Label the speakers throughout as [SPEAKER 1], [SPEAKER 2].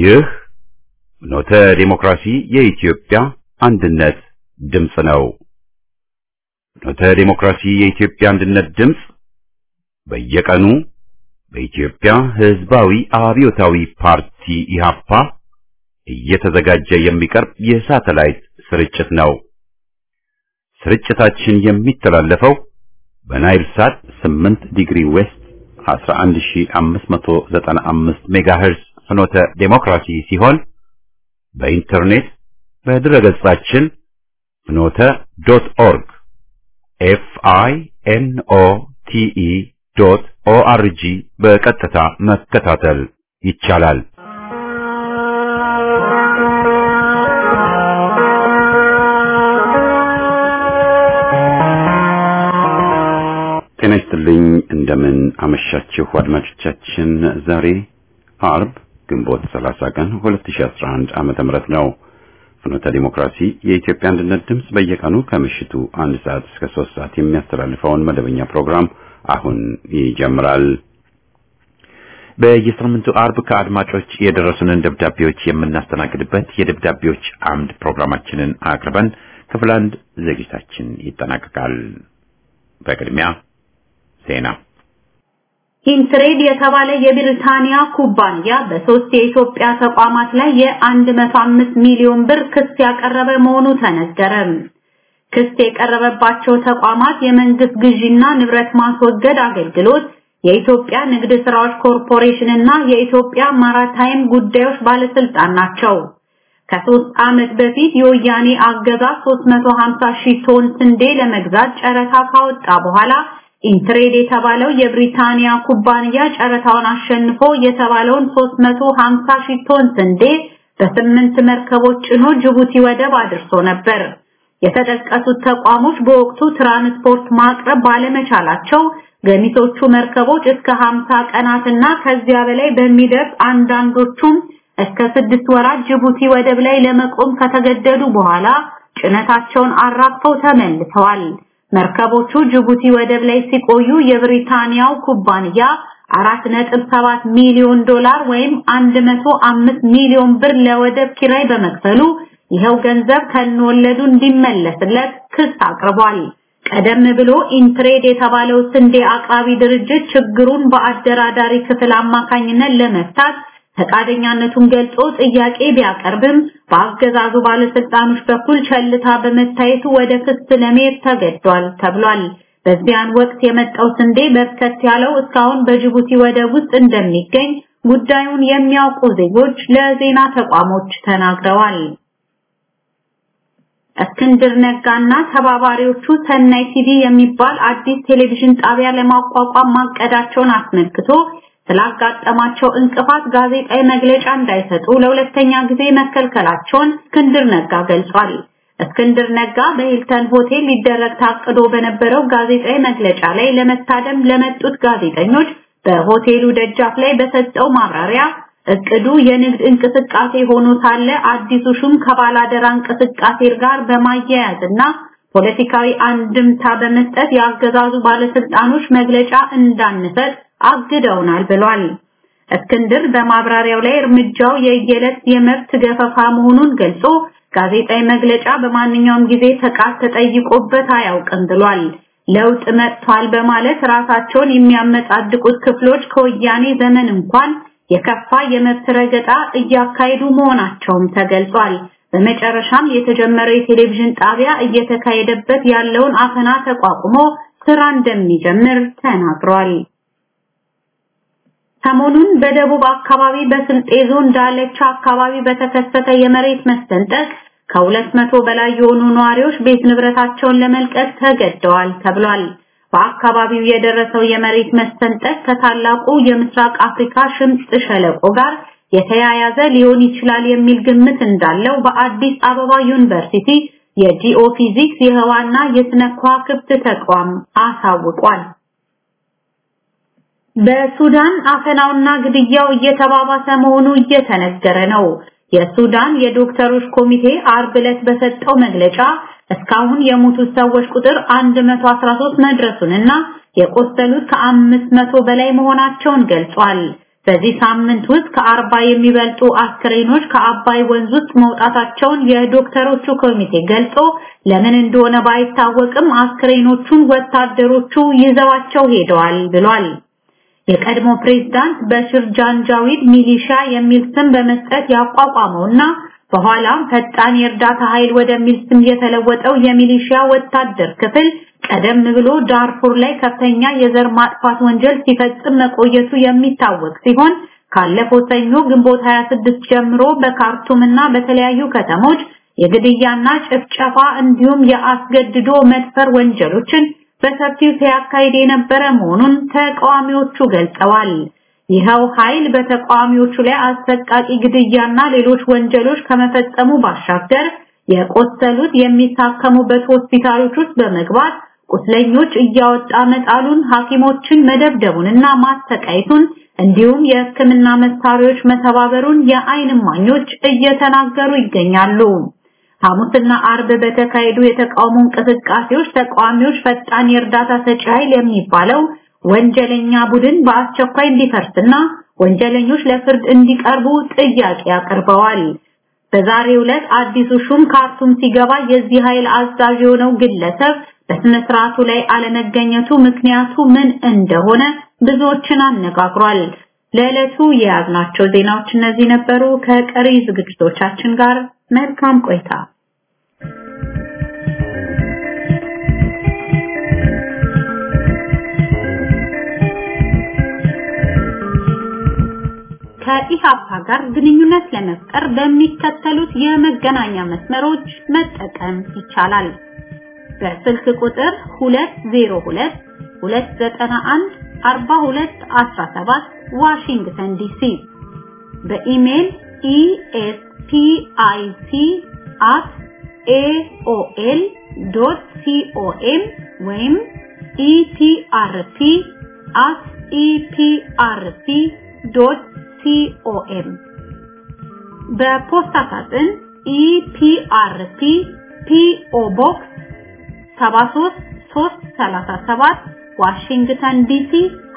[SPEAKER 1] ይህ ፍኖተ ዲሞክራሲ የኢትዮጵያ አንድነት ድምፅ ነው። ፍኖተ ዲሞክራሲ የኢትዮጵያ አንድነት ድምፅ በየቀኑ በኢትዮጵያ ሕዝባዊ አብዮታዊ ፓርቲ ኢህአፓ እየተዘጋጀ የሚቀርብ የሳተላይት ስርጭት ነው። ስርጭታችን የሚተላለፈው በናይል ሳት 8 ዲግሪ ዌስት 11595 ሜጋሄርዝ ፍኖተ ዴሞክራሲ ሲሆን በኢንተርኔት በድረገጻችን ፍኖተ ዶት ኦርግ ኤፍ አይ ኤን ኦ ቲ ኢ ዶት ኦ አር ጂ በቀጥታ መከታተል ይቻላል። ጤና ይስጥልኝ። እንደምን አመሻችሁ አድማጮቻችን። ዛሬ አርብ ግንቦት 30 ቀን 2011 ዓመተ ምህረት ነው። ፍኖተ ዲሞክራሲ የኢትዮጵያ አንድነት ድምፅ በየቀኑ ከምሽቱ አንድ ሰዓት እስከ ሶስት ሰዓት የሚያስተላልፈውን መደበኛ ፕሮግራም አሁን ይጀምራል። በየሳምንቱ አርብ ከአድማጮች የደረሱንን ደብዳቤዎች የምናስተናግድበት የደብዳቤዎች አምድ ፕሮግራማችንን አቅርበን ክፍል አንድ ዝግጅታችን ይጠናቀቃል። በቅድሚያ ዜና።
[SPEAKER 2] ሂንትሬድ የተባለ የብሪታንያ ኩባንያ በሶስት የኢትዮጵያ ተቋማት ላይ የ105 ሚሊዮን ብር ክስ ያቀረበ መሆኑ ተነገረ። ክስ የቀረበባቸው ተቋማት የመንግስት ግዢና ንብረት ማስወገድ አገልግሎት፣ የኢትዮጵያ ንግድ ስራዎች ኮርፖሬሽን እና የኢትዮጵያ ማራታይም ጉዳዮች ባለስልጣን ናቸው። ከሶስት ዓመት በፊት የወያኔ አገዛዝ 350 ሺህ ቶን ስንዴ ለመግዛት ጨረታ ካወጣ በኋላ ኢንትሬድ የተባለው የብሪታንያ ኩባንያ ጨረታውን አሸንፎ የተባለውን 350 ሺህ ቶን ስንዴ በስምንት መርከቦች ጭኖ ጅቡቲ ወደብ አድርሶ ነበር። የተጠቀሱት ተቋሞች በወቅቱ ትራንስፖርት ማቅረብ ባለመቻላቸው ገሚሶቹ መርከቦች እስከ 50 ቀናትና ከዚያ በላይ በሚደርስ አንዳንዶቹም እስከ ስድስት ወራት ጅቡቲ ወደብ ላይ ለመቆም ከተገደዱ በኋላ ጭነታቸውን አራግፈው ተመልሰዋል። መርከቦቹ ጅቡቲ ወደብ ላይ ሲቆዩ የብሪታንያው ኩባንያ 4.7 ሚሊዮን ዶላር ወይም 105 ሚሊዮን ብር ለወደብ ኪራይ በመክፈሉ ይኸው ገንዘብ ከነወለዱ እንዲመለስለት ክስ አቅርቧል። ቀደም ብሎ ኢንትሬድ የተባለው ስንዴ አቅራቢ ድርጅት ችግሩን በአደራዳሪ ክፍል አማካኝነት ለመፍታት ፈቃደኛነቱን ገልጾ ጥያቄ ቢያቀርብም በአገዛዙ ባለስልጣኖች በኩል ቸልታ በመታየቱ ወደ ክስ ለመሄድ ተገዷል ተብሏል። በዚያን ወቅት የመጣው ስንዴ በርከት ያለው እስካሁን በጅቡቲ ወደብ ውስጥ እንደሚገኝ ጉዳዩን የሚያውቁ ዜጎች ለዜና ተቋሞች ተናግረዋል። እስክንድር ነጋና ተባባሪዎቹ ሰናይ ቲቪ የሚባል አዲስ ቴሌቪዥን ጣቢያ ለማቋቋም ማቀዳቸውን አስመልክቶ ስላጋጠማቸው እንቅፋት ጋዜጣዊ መግለጫ እንዳይሰጡ ለሁለተኛ ጊዜ መከልከላቸውን እስክንድር ነጋ ገልጿል። እስክንድር ነጋ በሂልተን ሆቴል ሊደረግ ታቅዶ በነበረው ጋዜጣዊ መግለጫ ላይ ለመታደም ለመጡት ጋዜጠኞች በሆቴሉ ደጃፍ ላይ በሰጠው ማብራሪያ እቅዱ የንግድ እንቅስቃሴ ሆኖ ሳለ አዲሱ ሹም ከባላደራ እንቅስቃሴ ጋር በማያያዝና ፖለቲካዊ አንድምታ በመስጠት የአገዛዙ ባለስልጣኖች መግለጫ እንዳንሰጥ አግደውናል ብሏል። እስክንድር በማብራሪያው ላይ እርምጃው የየዕለት የመብት ገፈፋ መሆኑን ገልጾ ጋዜጣዊ መግለጫ በማንኛውም ጊዜ ፈቃድ ተጠይቆበት አያውቅም ብሏል። ለውጥ መጥቷል በማለት ራሳቸውን የሚያመጻድቁት ክፍሎች ከወያኔ ዘመን እንኳን የከፋ የመብት ረገጣ እያካሄዱ መሆናቸውም ተገልጿል። በመጨረሻም የተጀመረው የቴሌቪዥን ጣቢያ እየተካሄደበት ያለውን አፈና ተቋቁሞ ስራ እንደሚጀምር ተናግሯል። ሰሞኑን በደቡብ አካባቢ በስልጤ ዞን ዳለቻ አካባቢ በተከሰተ የመሬት መሰንጠቅ ከሁለት መቶ በላይ የሆኑ ነዋሪዎች ቤት ንብረታቸውን ለመልቀቅ ተገደዋል ተብሏል። በአካባቢው የደረሰው የመሬት መሰንጠቅ ከታላቁ የምስራቅ አፍሪካ ሽምጥ ሸለቆ ጋር የተያያዘ ሊሆን ይችላል የሚል ግምት እንዳለው በአዲስ አበባ ዩኒቨርሲቲ የጂኦፊዚክስ የህዋና የስነ ከዋክብት ተቋም አሳውቋል። በሱዳን አፈናውና ግድያው እየተባባሰ መሆኑ እየተነገረ ነው። የሱዳን የዶክተሮች ኮሚቴ አርብ ዕለት በሰጠው መግለጫ እስካሁን የሞቱት ሰዎች ቁጥር 113 መድረሱንና የቆሰሉት ከአምስት መቶ በላይ መሆናቸውን ገልጿል። በዚህ ሳምንት ውስጥ ከአርባ የሚበልጡ አስክሬኖች ከአባይ ወንዝ ውስጥ መውጣታቸውን የዶክተሮቹ ኮሚቴ ገልጾ ለምን እንደሆነ ባይታወቅም አስክሬኖቹን ወታደሮቹ ይዘዋቸው ሄደዋል ብሏል። የቀድሞ ፕሬዝዳንት በሽር ጃንጃዊድ ሚሊሻ የሚል ስም በመስጠት ያቋቋመውና በኋላም ፈጣን የእርዳታ ኃይል ወደሚል ስም የተለወጠው የሚሊሻ ወታደር ክፍል ቀደም ብሎ ዳርፉር ላይ ከፍተኛ የዘር ማጥፋት ወንጀል ሲፈጽም መቆየቱ የሚታወቅ ሲሆን ካለፈው ሰኞ ግንቦት 26 ጀምሮ በካርቱም እና በተለያዩ ከተሞች የግድያና ጭፍጨፋ እንዲሁም የአስገድዶ መድፈር ወንጀሎችን በሰፊው ሲያካሂድ የነበረ መሆኑን ተቃዋሚዎቹ ገልጸዋል። ይኸው ኃይል በተቃዋሚዎቹ ላይ አሰቃቂ ግድያና ሌሎች ወንጀሎች ከመፈጸሙ ባሻገር የቆሰሉት የሚታከሙበት ሆስፒታሎች ውስጥ በመግባት ቁስለኞች እያወጣ መጣሉን፣ ሐኪሞችን መደብደቡንና ማሰቃየቱን እንዲሁም የሕክምና መሳሪያዎች መተባበሩን የዓይን እማኞች እየተናገሩ ይገኛሉ። ሐሙስና አርብ በተካሄዱ የተቃውሞ እንቅስቃሴዎች ተቃዋሚዎች ፈጣን የእርዳታ ሰጪ ኃይል የሚባለው ወንጀለኛ ቡድን በአስቸኳይ እንዲፈርስና ወንጀለኞች ለፍርድ እንዲቀርቡ ጥያቄ አቅርበዋል። በዛሬው ዕለት አዲሱ ሹም ካርቱም ሲገባ የዚህ ኃይል አዛዥ የሆነው ግለሰብ በስነ ስርዓቱ ላይ አለመገኘቱ ምክንያቱ ምን እንደሆነ ብዙዎችን አነጋግሯል። ለዕለቱ የያዝናቸው ዜናዎች እነዚህ ነበሩ። ከቀሪ ዝግጅቶቻችን ጋር መልካም ቆይታ። ከኢሃፓ ጋር ግንኙነት ለመፍጠር በሚከተሉት የመገናኛ መስመሮች መጠቀም ይቻላል። በስልክ ቁጥር 202 291 4217 ዋሽንግተን ዲሲ በኢሜል espic@aol.com ወይም eprp@eprp.com በፖስታ ሳጥን ኢፒአርፒ ፒኦ ቦክስ 73337 ዋሽንግተን ዲሲ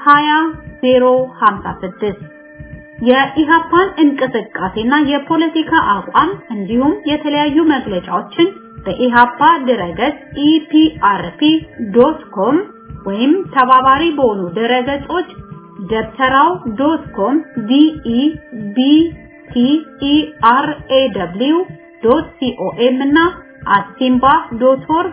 [SPEAKER 2] 20056 የኢሃፓን እንቅስቃሴና የፖለቲካ አቋም እንዲሁም የተለያዩ መግለጫዎችን በኢሃፓ ድረገጽ ኢፒአርፒ.ኮም ወይም ተባባሪ በሆኑ ድረገጾች ደብተራው ዶት ኮም ዲኢ ቢቲ ኢአርኤደብሊው ዶት ሲኦኤም እና አሲምባ ዶት ኦርግ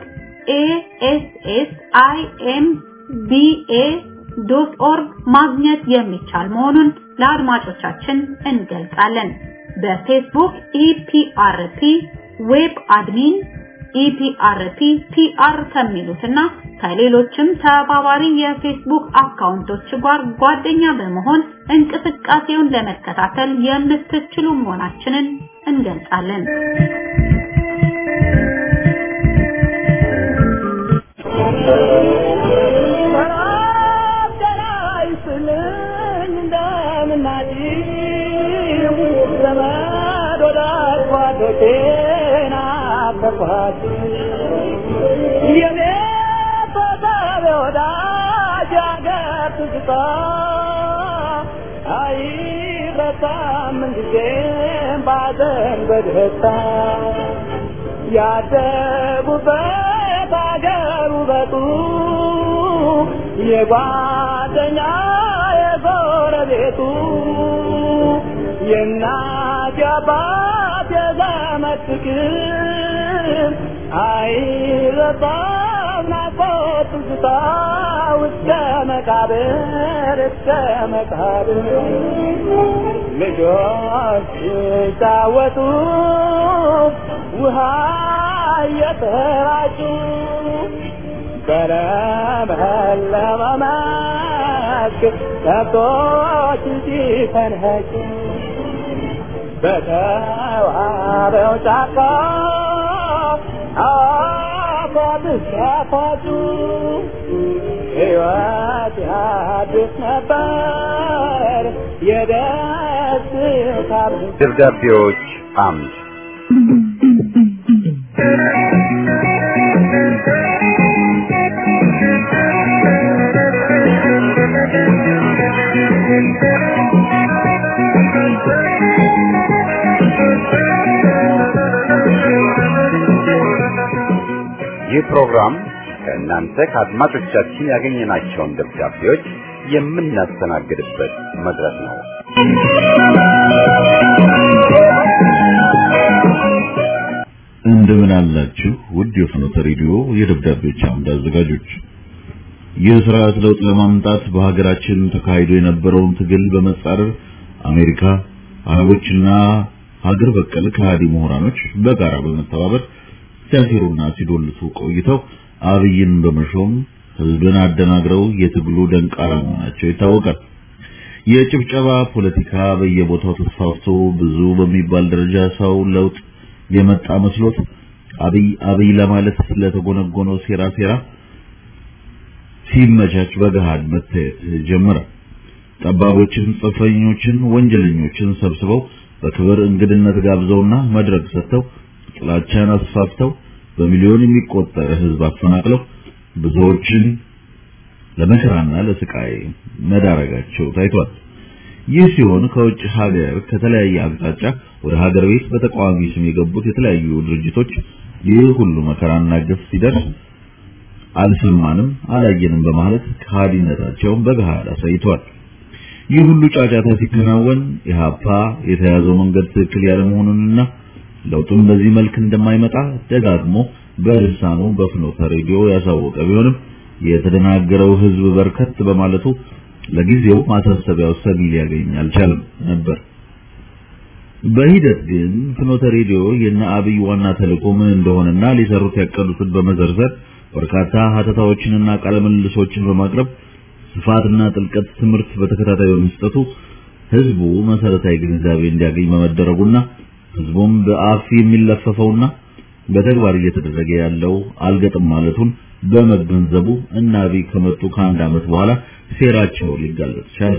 [SPEAKER 2] ኤኤስኤስአይኤምቢኤ ዶት ኦርግ ማግኘት የሚቻል መሆኑን ለአድማጮቻችን እንገልጻለን። በፌስቡክ ኢፒአርፒ ዌብ አድሚን ኢፒአርፒ ፒአር ከሚሉትና ከሌሎችም ተባባሪ የፌስቡክ አካውንቶች ጋር ጓደኛ በመሆን እንቅስቃሴውን ለመከታተል የምትችሉ መሆናችንን እንገልጻለን።
[SPEAKER 3] ያደጉበት አገር ውበቱ የጓደኛ የጎረቤቱ የእናት የአባት የዘመድ ፍቅር አይረሳም ናፍቆት ትዝታ እስከ መቃብር እስከ መቃብር ልጆች ሲጫወቱ ውሃ እየተራጩ በለመለመ መስክ ከብቶች ሲፈንኸጩ በተዋበው ጫካ አፏት ሲያፏጩ ሕይወት ያድስ ነበር የደስታ
[SPEAKER 1] ደብዳቤዎች አምድ ይህ ፕሮግራም ከእናንተ ከአድማጮቻችን ያገኘናቸውን ደብዳቤዎች የምናስተናግድበት መድረክ ነው።
[SPEAKER 4] እንደምን አላችሁ ውድ የፍኖተ ሬዲዮ የደብዳቤዎች አምድ አዘጋጆች። የስርዓት ለውጥ ለማምጣት በሀገራችን ተካሂዶ የነበረውን ትግል በመጻረር አሜሪካ፣ አረቦችና ሀገር በቀል ከሃዲ ምሁራኖች በጋራ በመተባበር ሲያሴሩና ሲዶልቱ ቆይተው አብይን በመሾም ህዝብን አደናግረው የትግሉ ደንቃራ መሆናቸው ይታወቃል። የጭብጨባ ፖለቲካ በየቦታው ተስፋፍቶ ብዙ በሚባል ደረጃ ሰው ለውጥ የመጣ መስሎት አብይ አብይ ለማለት ስለተጎነጎነው ሴራ ሴራ ሲመቻች በገሃድ መታየት ጀመረ። ጠባቦችን፣ ጽንፈኞችን፣ ወንጀለኞችን ሰብስበው በክብር እንግድነት ጋብዘውና መድረክ ሰጥተው ጥላቻን አስፋፍተው በሚሊዮን የሚቆጠር ህዝብ አፈናቅለው ብዙዎችን ለመከራና ለስቃይ መዳረጋቸው ታይቷል። ይህ ሲሆን ከውጭ ሀገር ከተለያየ አቅጣጫ ወደ ሀገር ቤት በተቃዋሚ ስም የገቡት የተለያዩ ድርጅቶች ይህ ሁሉ መከራና ግፍ ሲደርስ አልሰማንም፣ አላየንም በማለት ከሃዲነታቸውን በገሃድ አሳይተዋል። ይህ ሁሉ ጫጫታ ሲከናወን ኢህአፓ የተያዘው መንገድ ትክክል ያለመሆኑንና ለውጡም በዚህ መልክ እንደማይመጣ ደጋግሞ በልሳኑ በፍኖተ ሬዲዮ ያሳወቀ ቢሆንም የተደናገረው ህዝብ በርከት በማለቱ ለጊዜው ማሳሰቢያው ሰሚ ሊያገኝ አልቻለም ነበር። በሂደት ግን ፍኖተ ሬዲዮ የነ አብይ ዋና ተልዕኮ ምን እንደሆነና ሊሰሩት ያቀዱትን በመዘርዘር በርካታ ሀተታዎችንና ቃለ ምልልሶችን በማቅረብ ስፋትና ጥልቀት ትምህርት በተከታታይ በመስጠቱ ህዝቡ መሰረታዊ ግንዛቤ እንዲያገኝ በመደረጉና ህዝቡም በአፍ የሚለፈፈውና በተግባር እየተደረገ ያለው አልገጥም ማለቱን በመገንዘቡ እና አብይ ከመጡ ከአንድ ዓመት በኋላ ሴራቸው ሊጋለጥ ቻለ።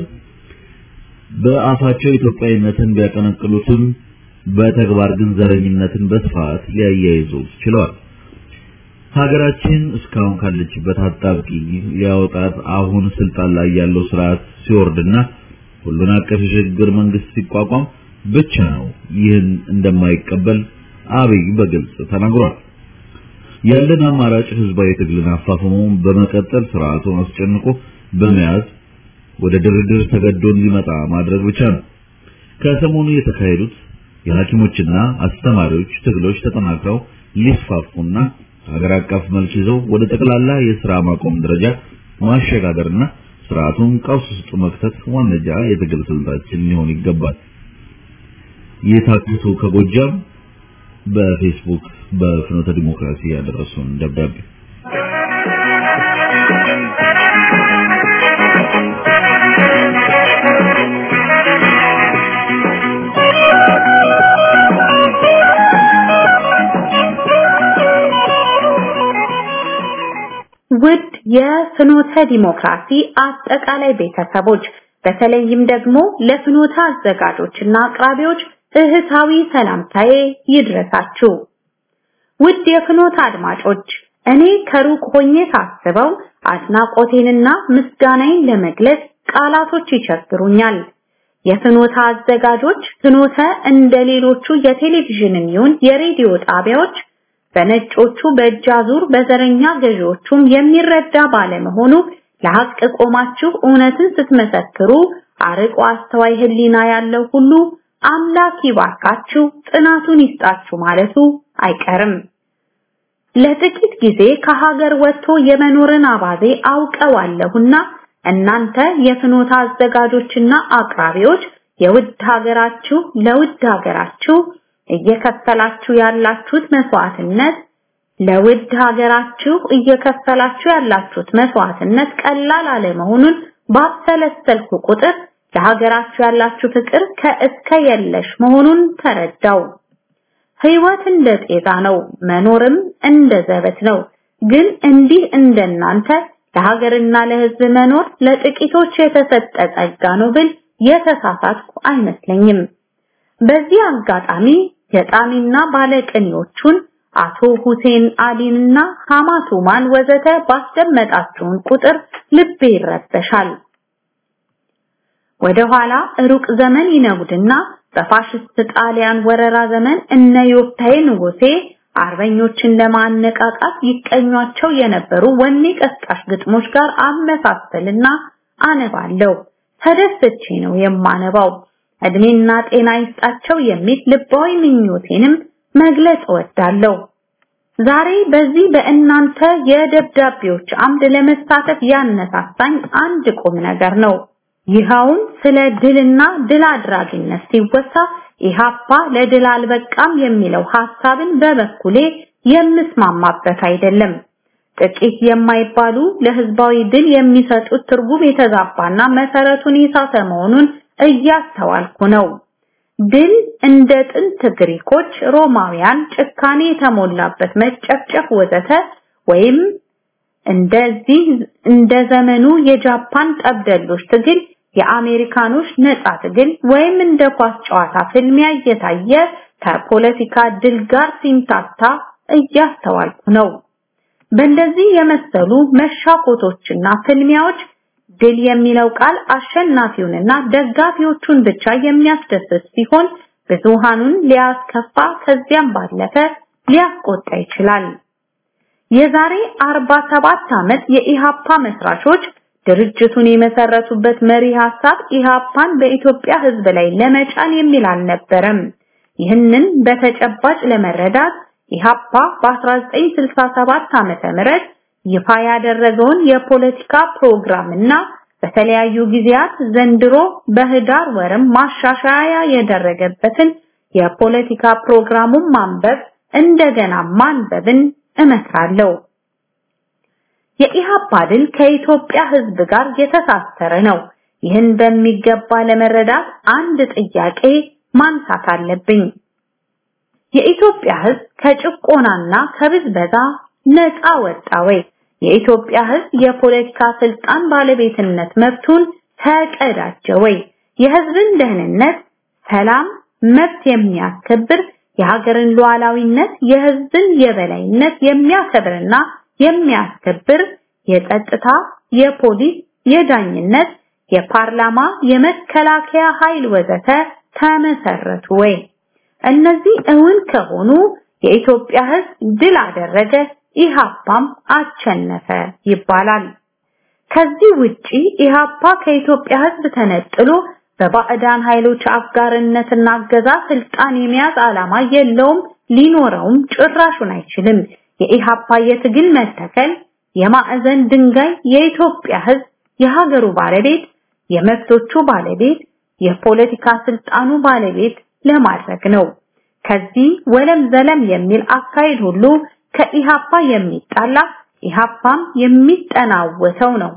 [SPEAKER 4] በአፋቸው ኢትዮጵያዊነትን ቢያቀነቅሉትም በተግባር ግን ዘረኝነትን በስፋት ሊያያይዙት ችለዋል። ሀገራችን እስካሁን ካለችበት አጣብቂኝ ሊያወጣት አሁን ስልጣን ላይ ያለው ስርዓት ሲወርድና ሁሉን አቀፍ የሽግግር መንግስት ሲቋቋም ብቻ ነው ይህን እንደማይቀበል አብይ በግልጽ ተናግሯል። ያለን አማራጭ ህዝባዊ ትግልን አፋፍሞ በመቀጠል ስርዓቱን አስጨንቆ በመያዝ ወደ ድርድር ተገዶ እንዲመጣ ማድረግ ብቻ ነው። ከሰሞኑ የተካሄዱት የሐኪሞችና አስተማሪዎች ትግሎች ተጠናክረው ሊስፋፉና ሀገር አቀፍ መልክ ይዘው ወደ ጠቅላላ የስራ ማቆም ደረጃ ማሸጋገርና ስርዓቱን ቀውስ ውስጥ መክተት ዋነኛ የትግል ስልታችን ሊሆን ይገባል። የታክቱ ከጎጃም በፌስቡክ በፍኖተ ዲሞክራሲ ያደረሱን ደብዳቤ
[SPEAKER 2] ውድ የፍኖተ ዲሞክራሲ አጠቃላይ ቤተሰቦች በተለይም ደግሞ ለፍኖተ አዘጋጆችና አቅራቢዎች እህታዊ ሰላምታዬ ይድረሳችሁ። ውድ የፍኖተ አድማጮች እኔ ከሩቅ ሆኜ ሳስበው አድናቆቴንና ምስጋናዬን ለመግለጽ ቃላቶች ይቸግሩኛል። የፍኖተ አዘጋጆች ፍኖተ እንደ ሌሎቹ የቴሌቪዥንም ይሁን የሬዲዮ ጣቢያዎች በነጮቹ በእጅ አዙር በዘረኛ ገዢዎቹም የሚረዳ ባለመሆኑ ለሐቅ ቆማችሁ እውነትን ስትመሰክሩ አርቆ አስተዋይ ህሊና ያለው ሁሉ አምላክ ይባርካችሁ ጽናቱን ይስጣችሁ ማለቱ አይቀርም። ለጥቂት ጊዜ ከሀገር ወጥቶ የመኖርን አባዜ አውቀዋለሁና እናንተ የፍኖታ አዘጋጆችና አቅራቢዎች የውድ ሀገራችሁ ለውድ ሀገራችሁ እየከፈላችሁ ያላችሁት መስዋዕትነት ለውድ ሀገራችሁ እየከፈላችሁ ያላችሁት መስዋዕትነት ቀላል አለመሆኑን ባሰለሰልኩ ቁጥር ለሀገራችሁ ያላችሁ ፍቅር ከእስከ የለሽ መሆኑን ተረዳው። ህይወት እንደ ጤዛ ነው፣ መኖርም እንደ ዘበት ነው። ግን እንዲህ እንደናንተ ለሀገርና ለህዝብ መኖር ለጥቂቶች የተሰጠ ጸጋ ነው ብል የተሳሳትኩ አይመስለኝም። በዚህ አጋጣሚ ገጣሚና ባለቅኔዎቹን አቶ ሁሴን አሊንና ሐማቱማን ወዘተ ባስደመጣችሁን ቁጥር ልቤ ይረበሻል። ወደ ኋላ ሩቅ ዘመን ይነጉድና በፋሽስት ጣሊያን ወረራ ዘመን እነ ዮብታሔ ንጉሴ አርበኞችን ለማነቃቃት ይቀኟቸው የነበሩ ወኔ ቀስቃሽ ግጥሞች ጋር አመሳሰልና አነባለሁ። ተደስቼ ነው የማነባው። እድሜና ጤና ይስጣቸው የሚል ልባዊ ምኞቴንም መግለጽ እወዳለሁ። ዛሬ በዚህ በእናንተ የደብዳቤዎች አምድ ለመሳተፍ ያነሳሳኝ አንድ ቁም ነገር ነው። ይኸውም ስለ ድልና ድል አድራጊነት ሲወሳ ኢሃፓ ለድል አልበቃም የሚለው ሐሳብን በበኩሌ የምስማማበት አይደለም። ጥቂት የማይባሉ ለህዝባዊ ድል የሚሰጡት ትርጉም የተዛባና መሰረቱን የሳተ መሆኑን እያስተዋልኩ ነው። ድል እንደ ጥንት ግሪኮች፣ ሮማውያን ጭካኔ የተሞላበት መጨፍጨፍ ወዘተ ወይም እንደዚህ እንደ ዘመኑ የጃፓን ጠብደሎች ትግል የአሜሪካኖች ነጻ ትግል ወይም እንደ ኳስ ጨዋታ ፍልሚያ እየታየ ከፖለቲካ ድል ጋር ሲምታታ እያስተዋልኩ ነው። በእንደዚህ የመሰሉ መሻኮቶችና ፍልሚያዎች ድል የሚለው ቃል አሸናፊውንና ደጋፊዎቹን ብቻ የሚያስደስት ሲሆን ብዙሃኑን ሊያስከፋ ከዚያም ባለፈ ሊያስቆጣ ይችላል። የዛሬ 47 ዓመት የኢሃፓ መስራቾች ድርጅቱን የመሰረቱበት መሪ ሐሳብ ኢሃፓን በኢትዮጵያ ሕዝብ ላይ ለመጫን የሚል አልነበረም። ይህንን በተጨባጭ ለመረዳት ኢሃፓ በ1967 ዓመተ ምህረት ይፋ ያደረገውን የፖለቲካ ፕሮግራም እና በተለያዩ ጊዜያት ዘንድሮ በህዳር ወርም ማሻሻያ ያደረገበትን የፖለቲካ ፕሮግራሙን ማንበብ እንደገና ማንበብን እመክራለሁ። የኢሃፓ ድል ከኢትዮጵያ ህዝብ ጋር የተሳሰረ ነው። ይህን በሚገባ ለመረዳት አንድ ጥያቄ ማንሳት አለብኝ። የኢትዮጵያ ህዝብ ከጭቆናና ከብዝበዛ ነፃ ወጣ ወይ? የኢትዮጵያ ህዝብ የፖለቲካ ስልጣን ባለቤትነት መብቱን ተቀዳጀ ወይ? የህዝብን ደህንነት፣ ሰላም፣ መብት የሚያስከብር የሀገርን ሉዓላዊነት፣ የህዝብን የበላይነት የሚያከብርና የሚያስከብር የጸጥታ፣ የፖሊስ፣ የዳኝነት፣ የፓርላማ፣ የመከላከያ ኃይል ወዘተ ተመሰረቱ ወይ? እነዚህ እውን ከሆኑ የኢትዮጵያ ህዝብ ድል አደረገ፣ ኢሃፓም አቸነፈ ይባላል። ከዚህ ውጪ ኢሃፓ ከኢትዮጵያ ህዝብ ተነጥሎ በባዕዳን ኃይሎች አጋርነትና አገዛ ስልጣን የመያዝ ዓላማ የለውም፣ ሊኖረውም ጭራሹን አይችልም። የኢሃፓ የትግል መተከል የማዕዘን ድንጋይ የኢትዮጵያ ህዝብ የሀገሩ ባለቤት፣ የመብቶቹ ባለቤት፣ የፖለቲካ ስልጣኑ ባለቤት ለማድረግ ነው። ከዚህ ወለም ዘለም የሚል አካሄድ ሁሉ ከኢሃፓ የሚጣላ ኢሃፓም የሚጠናወተው ነው።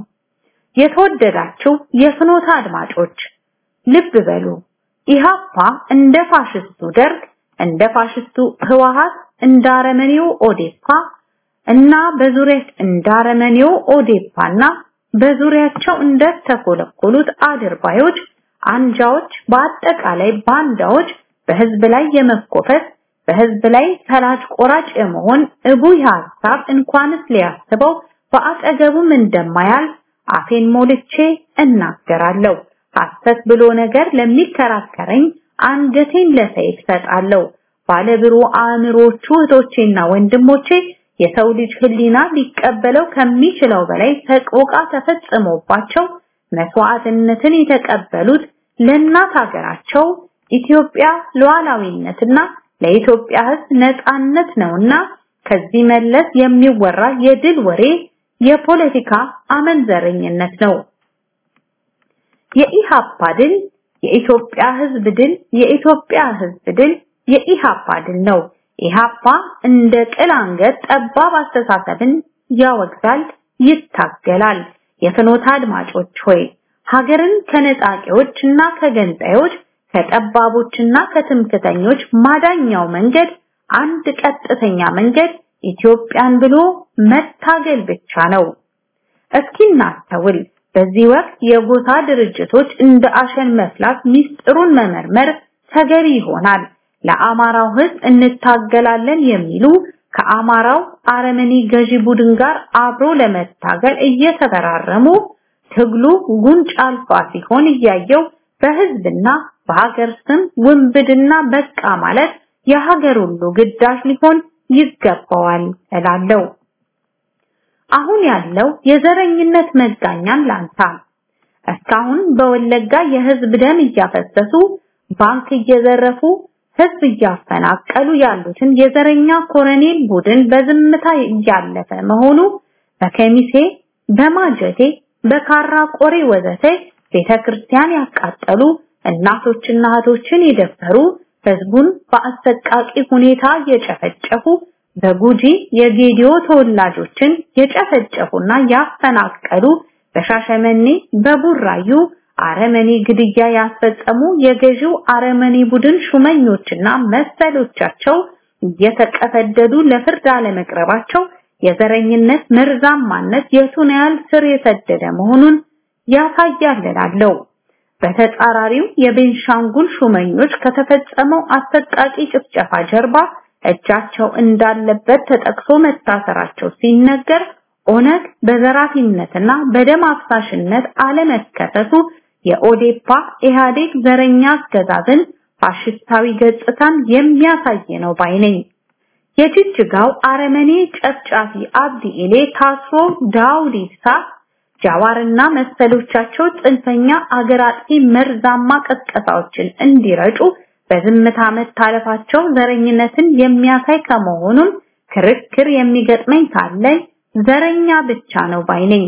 [SPEAKER 2] የተወደዳችሁ የፍኖተ አድማጮች ልብ በሉ። ኢሃፓ እንደ ፋሽስቱ ደርግ፣ እንደ ፋሽስቱ ህወሃት፣ እንደ አረመኔው ኦዴፓ እና በዙሪያ እንደ አረመኔው ኦዴፓና በዙሪያቸው እንደተኮለኮሉት አድርባዮች፣ አንጃዎች፣ በአጠቃላይ ባንዳዎች በህዝብ ላይ የመኮፈስ በህዝብ ላይ ፈላጭ ቆራጭ የመሆን እቡይ ሐሳብ እንኳንስ ሊያስበው በአጠገቡም እንደማያል አፌን ሞልቼ እናገራለሁ። ሐሰት ብሎ ነገር ለሚከራከረኝ አንገቴን ለሰይፍ ሰጣለሁ። ባለብሩ አእምሮቹ እህቶቼና ወንድሞቼ የሰው ልጅ ህሊና ሊቀበለው ከሚችለው በላይ ሰቆቃ ተፈጽሞባቸው መስዋዕትነትን የተቀበሉት ለእናት ሀገራቸው ኢትዮጵያ ሉዓላዊነትና ለኢትዮጵያ ህዝብ ነጻነት ነውና ከዚህ መለስ የሚወራ የድል ወሬ የፖለቲካ አመንዘረኝነት ነው። የኢሃፓ ድል የኢትዮጵያ ህዝብ ድል የኢትዮጵያ ህዝብ ድል የኢሃፓ ድል ነው። ኢሃፓ እንደ ቅል አንገት ጠባብ አስተሳሰብን ያወግዛል፣ ይታገላል። የፍኖተ አድማጮች ሆይ ሀገርን ከነጣቂዎችና ከገንጣዮች ከጠባቦችና ከትምክተኞች ማዳኛው መንገድ አንድ ቀጥተኛ መንገድ ኢትዮጵያን ብሎ መታገል ብቻ ነው። እስኪ እናስተውል። በዚህ ወቅት የጎሳ ድርጅቶች እንደ አሸን መፍላት ሚስጥሩን መመርመር ተገቢ ይሆናል። ለአማራው ህዝብ እንታገላለን የሚሉ ከአማራው አረመኔ ገዢ ቡድን ጋር አብሮ ለመታገል እየተፈራረሙ ትግሉ ጉንጭ አልፋ ሲሆን እያየው በህዝብና በሀገር ስም ውንብድና በቃ ማለት የሀገር ሁሉ ግዳጅ ሊሆን ይገባዋል እላለሁ። አሁን ያለው የዘረኝነት መጋኛን ላንሳ። እስካሁን በወለጋ የህዝብ ደም እያፈሰሱ ባንክ እየዘረፉ ህዝብ እያፈናቀሉ ያሉትን የዘረኛ ኮረኔል ቡድን በዝምታ እያለፈ መሆኑ በከሚሴ፣ በማጀቴ፣ በካራ ቆሬ ወዘተ ቤተክርስቲያን ያቃጠሉ እናቶችና እህቶችን የደፈሩ ህዝቡን በአሰቃቂ ሁኔታ የጨፈጨፉ በጉጂ የጌዲዮ ተወላጆችን የጨፈጨፉና ያፈናቀሉ በሻሸመኔ በቡራዩ አረመኔ ግድያ ያስፈጸሙ የገዢው አረመኔ ቡድን ሹመኞችና መሰሎቻቸው እየተቀፈደዱ ለፍርድ አለመቅረባቸው የዘረኝነት መርዛማነት የቱን ያህል ስር የሰደደ መሆኑን ያሳያል እላለሁ። በተጻራሪው የቤንሻንጉል ሹመኞች ከተፈጸመው አሰቃቂ ጭፍጨፋ ጀርባ እጃቸው እንዳለበት ተጠቅሶ መታሰራቸው ሲነገር ኦነግ በዘራፊነትና በደም አፍሳሽነት አለመከሰሱ የኦዴፓ ኢህአዴግ ዘረኛ አገዛዝን ፋሽስታዊ ገጽታን የሚያሳይ ነው ባይ ነኝ። የጅጅጋው አረመኔ ጨፍጫፊ አብዲ ኢሌ ታስሮ ዳውድ ኢብሳ ጃዋርና መሰሎቻቸው ጽንፈኛ አገር አጥፊ መርዛማ ቀስቀሳዎችን እንዲረጩ በዝምታ መታለፋቸው ዘረኝነትን የሚያሳይ ከመሆኑም ክርክር የሚገጥመኝ ካለ ዘረኛ ብቻ ነው ባይ ነኝ።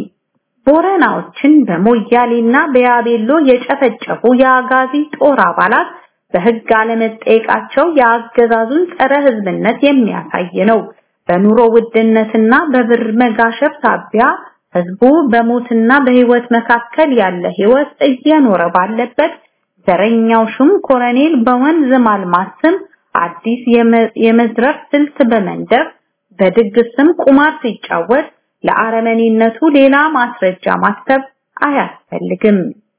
[SPEAKER 2] ቦረናዎችን በሞያሌና በያቤሎ የጨፈጨፉ የአጋዚ ጦር አባላት በህግ አለመጠየቃቸው የአገዛዙን ጸረ ህዝብነት የሚያሳይ ነው። በኑሮ ውድነትና በብር መጋሸፍ ሳቢያ ህዝቡ በሞትና በህይወት መካከል ያለ ህይወት እየኖረ ባለበት ዘረኛው ሹም ኮረኔል በወንዝ ማልማት ስም አዲስ የመዝረፍ ስልት በመንደር በድግስ ስም ቁማር ሲጫወት ለአረመኔነቱ ሌላ ማስረጃ ማሰብ አያስፈልግም።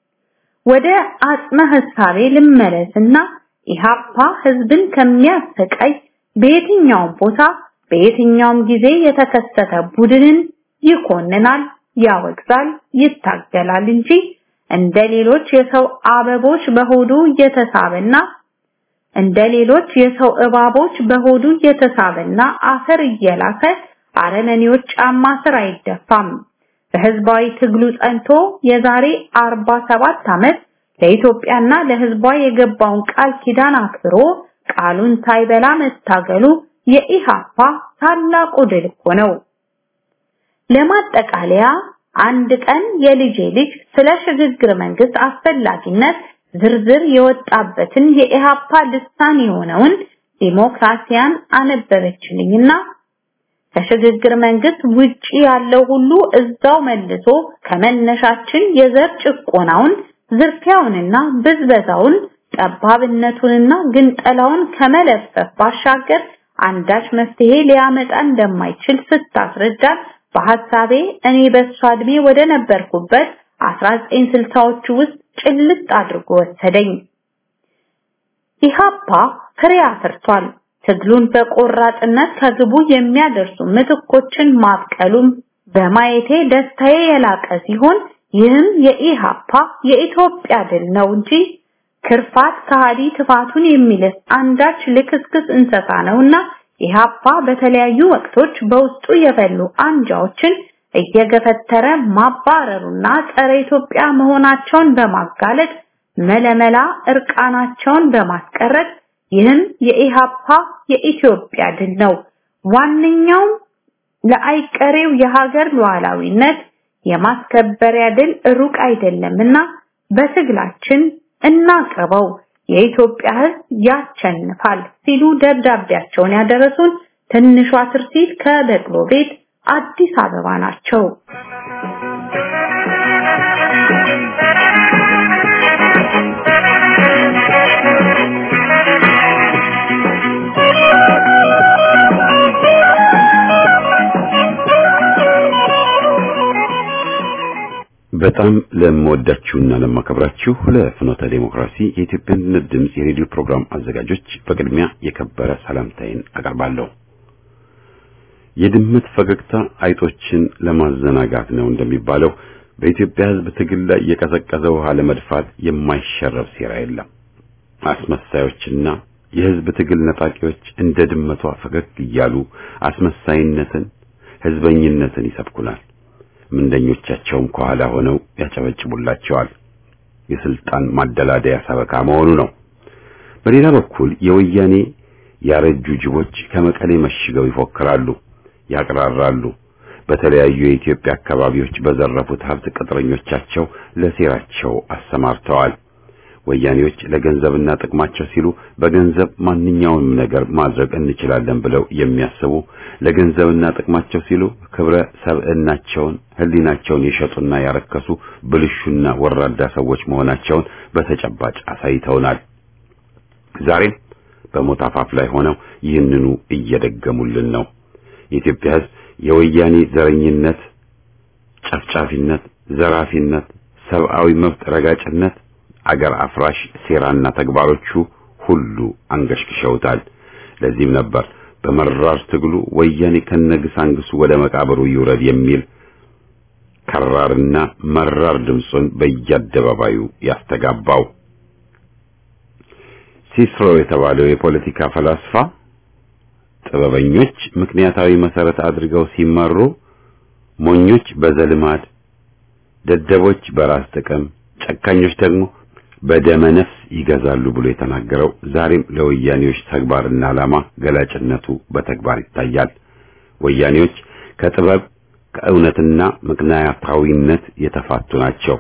[SPEAKER 2] ወደ አጽመ ሐሳቤ ልመለስና ኢሃፓ ህዝብን ከሚያሰቃይ በየትኛውም ቦታ በየትኛውም ጊዜ የተከሰተ ቡድንን ይኮንናል፣ ያወግዛል፣ ይታገላል እንጂ እንደ ሌሎች የሰው አበቦች በሆዱ እየተሳበና እንደ ሌሎች የሰው እባቦች በሆዱ እየተሳበና አፈር እየላከ አረመኔዎች ጫማ ስር አይደፋም። በህዝባዊ ትግሉ ጸንቶ የዛሬ 47 ዓመት ለኢትዮጵያና ለህዝቧ የገባውን ቃል ኪዳን አክብሮ ቃሉን ሳይበላ መታገሉ የኢሃፓ ታላቁ ድል እኮ ነው። ለማጠቃለያ አንድ ቀን የልጄ ልጅ ስለ ሽግግር መንግስት አስፈላጊነት ዝርዝር የወጣበትን የኢሃፓ ልሳን የሆነውን ዲሞክራሲያን አነበበችልኝና ከሽግግር መንግስት ውጪ ያለው ሁሉ እዛው መልሶ ከመነሻችን የዘር ጭቆናውን ዝርፊያውንና ብዝበዛውን ጠባብነቱንና ግንጠላውን ከመለፈፍ ባሻገር አንዳች መፍትሄ ሊያመጣ እንደማይችል ስታስረዳን በሐሳቤ እኔ በሷ እድሜ ወደ ነበርኩበት 1960ዎቹ ውስጥ ጭልጥ አድርጎ ወሰደኝ። ኢሃፓ ፍሬ አፍርቷል። ትግሉን በቆራጥነት ከግቡ የሚያደርሱ ምትኮችን ማብቀሉም በማየቴ ደስታዬ የላቀ ሲሆን ይህም የኢሃፓ የኢትዮጵያ ድል ነው እንጂ ክርፋት ከሃዲ ትፋቱን የሚልስ አንዳች ልክስክስ እንሰሳ ነውና ኢሃፓ በተለያዩ ወቅቶች በውስጡ የፈሉ አንጃዎችን እየገፈተረ ማባረሩና ጸረ ኢትዮጵያ መሆናቸውን በማጋለጥ መለመላ እርቃናቸውን በማስቀረት ይህም የኢሃፓ የኢትዮጵያ ድል ነው። ዋነኛውም ለአይቀሬው የሀገር ሉዓላዊነት የማስከበሪያ ድል ሩቅ አይደለምና በትግላችን እናቅርበው፣ የኢትዮጵያ ሕዝብ ያቸንፋል ሲሉ ደብዳቤያቸውን ያደረሱን ትንሿ ትርሲት ከበቅሎ ቤት አዲስ አበባ ናቸው።
[SPEAKER 1] በጣም ለምወዳችሁና ለማከብራችሁ ለፍኖተ ዴሞክራሲ የኢትዮጵያ አንድነት ድምፅ የሬዲዮ ፕሮግራም አዘጋጆች በቅድሚያ የከበረ ሰላምታዬን አቀርባለሁ። የድመት ፈገግታ አይጦችን ለማዘናጋት ነው እንደሚባለው በኢትዮጵያ ሕዝብ ትግል ላይ የቀዘቀዘ ውሃ ለመድፋት የማይሸረብ ሴራ የለም። አስመሳዮችና የሕዝብ ትግል ነጣቂዎች እንደ ድመቷ ፈገግ እያሉ አስመሳይነትን፣ ሕዝበኝነትን ይሰብኩናል። ምንደኞቻቸውም ከኋላ ሆነው ያጨበጭቡላቸዋል። የስልጣን ማደላደያ ሰበካ መሆኑ ነው። በሌላ በኩል የወያኔ ያረጁ ጅቦች ከመቀሌ መሽገው ይፎክራሉ፣ ያቅራራሉ። በተለያዩ የኢትዮጵያ አካባቢዎች በዘረፉት ሀብት ቅጥረኞቻቸው ለሴራቸው አሰማርተዋል። ወያኔዎች ለገንዘብና ጥቅማቸው ሲሉ በገንዘብ ማንኛውንም ነገር ማድረግ እንችላለን ብለው የሚያስቡ ለገንዘብና ጥቅማቸው ሲሉ ክብረ ሰብዕናቸውን፣ ሕሊናቸውን የሸጡና ያረከሱ ብልሹና ወራዳ ሰዎች መሆናቸውን በተጨባጭ አሳይተውናል። ዛሬም በሞት አፋፍ ላይ ሆነው ይህንኑ እየደገሙልን ነው። የኢትዮጵያ ሕዝብ የወያኔ ዘረኝነት፣ ጨፍጫፊነት፣ ዘራፊነት፣ ሰብአዊ መብት ረጋጭነት አገር አፍራሽ ሴራና ተግባሮቹ ሁሉ አንገሽግሸውታል። ለዚህም ነበር በመራር ትግሉ ወያኔ ከነግሳንግሱ ወደ መቃብሩ ይውረድ የሚል ከራርና መራር ድምፁን በየአደባባዩ ያስተጋባው። ሲስሮ የተባለው የፖለቲካ ፈላስፋ ጥበበኞች ምክንያታዊ መሰረት አድርገው ሲመሩ፣ ሞኞች በዘልማድ፣ ደደቦች በራስ ጥቅም፣ ጨካኞች ደግሞ በደመ ነፍስ ይገዛሉ ብሎ የተናገረው ዛሬም ለወያኔዎች ተግባርና ዓላማ ገላጭነቱ በተግባር ይታያል። ወያኔዎች ከጥበብ ከእውነትና ምክንያታዊነት የተፋቱ ናቸው።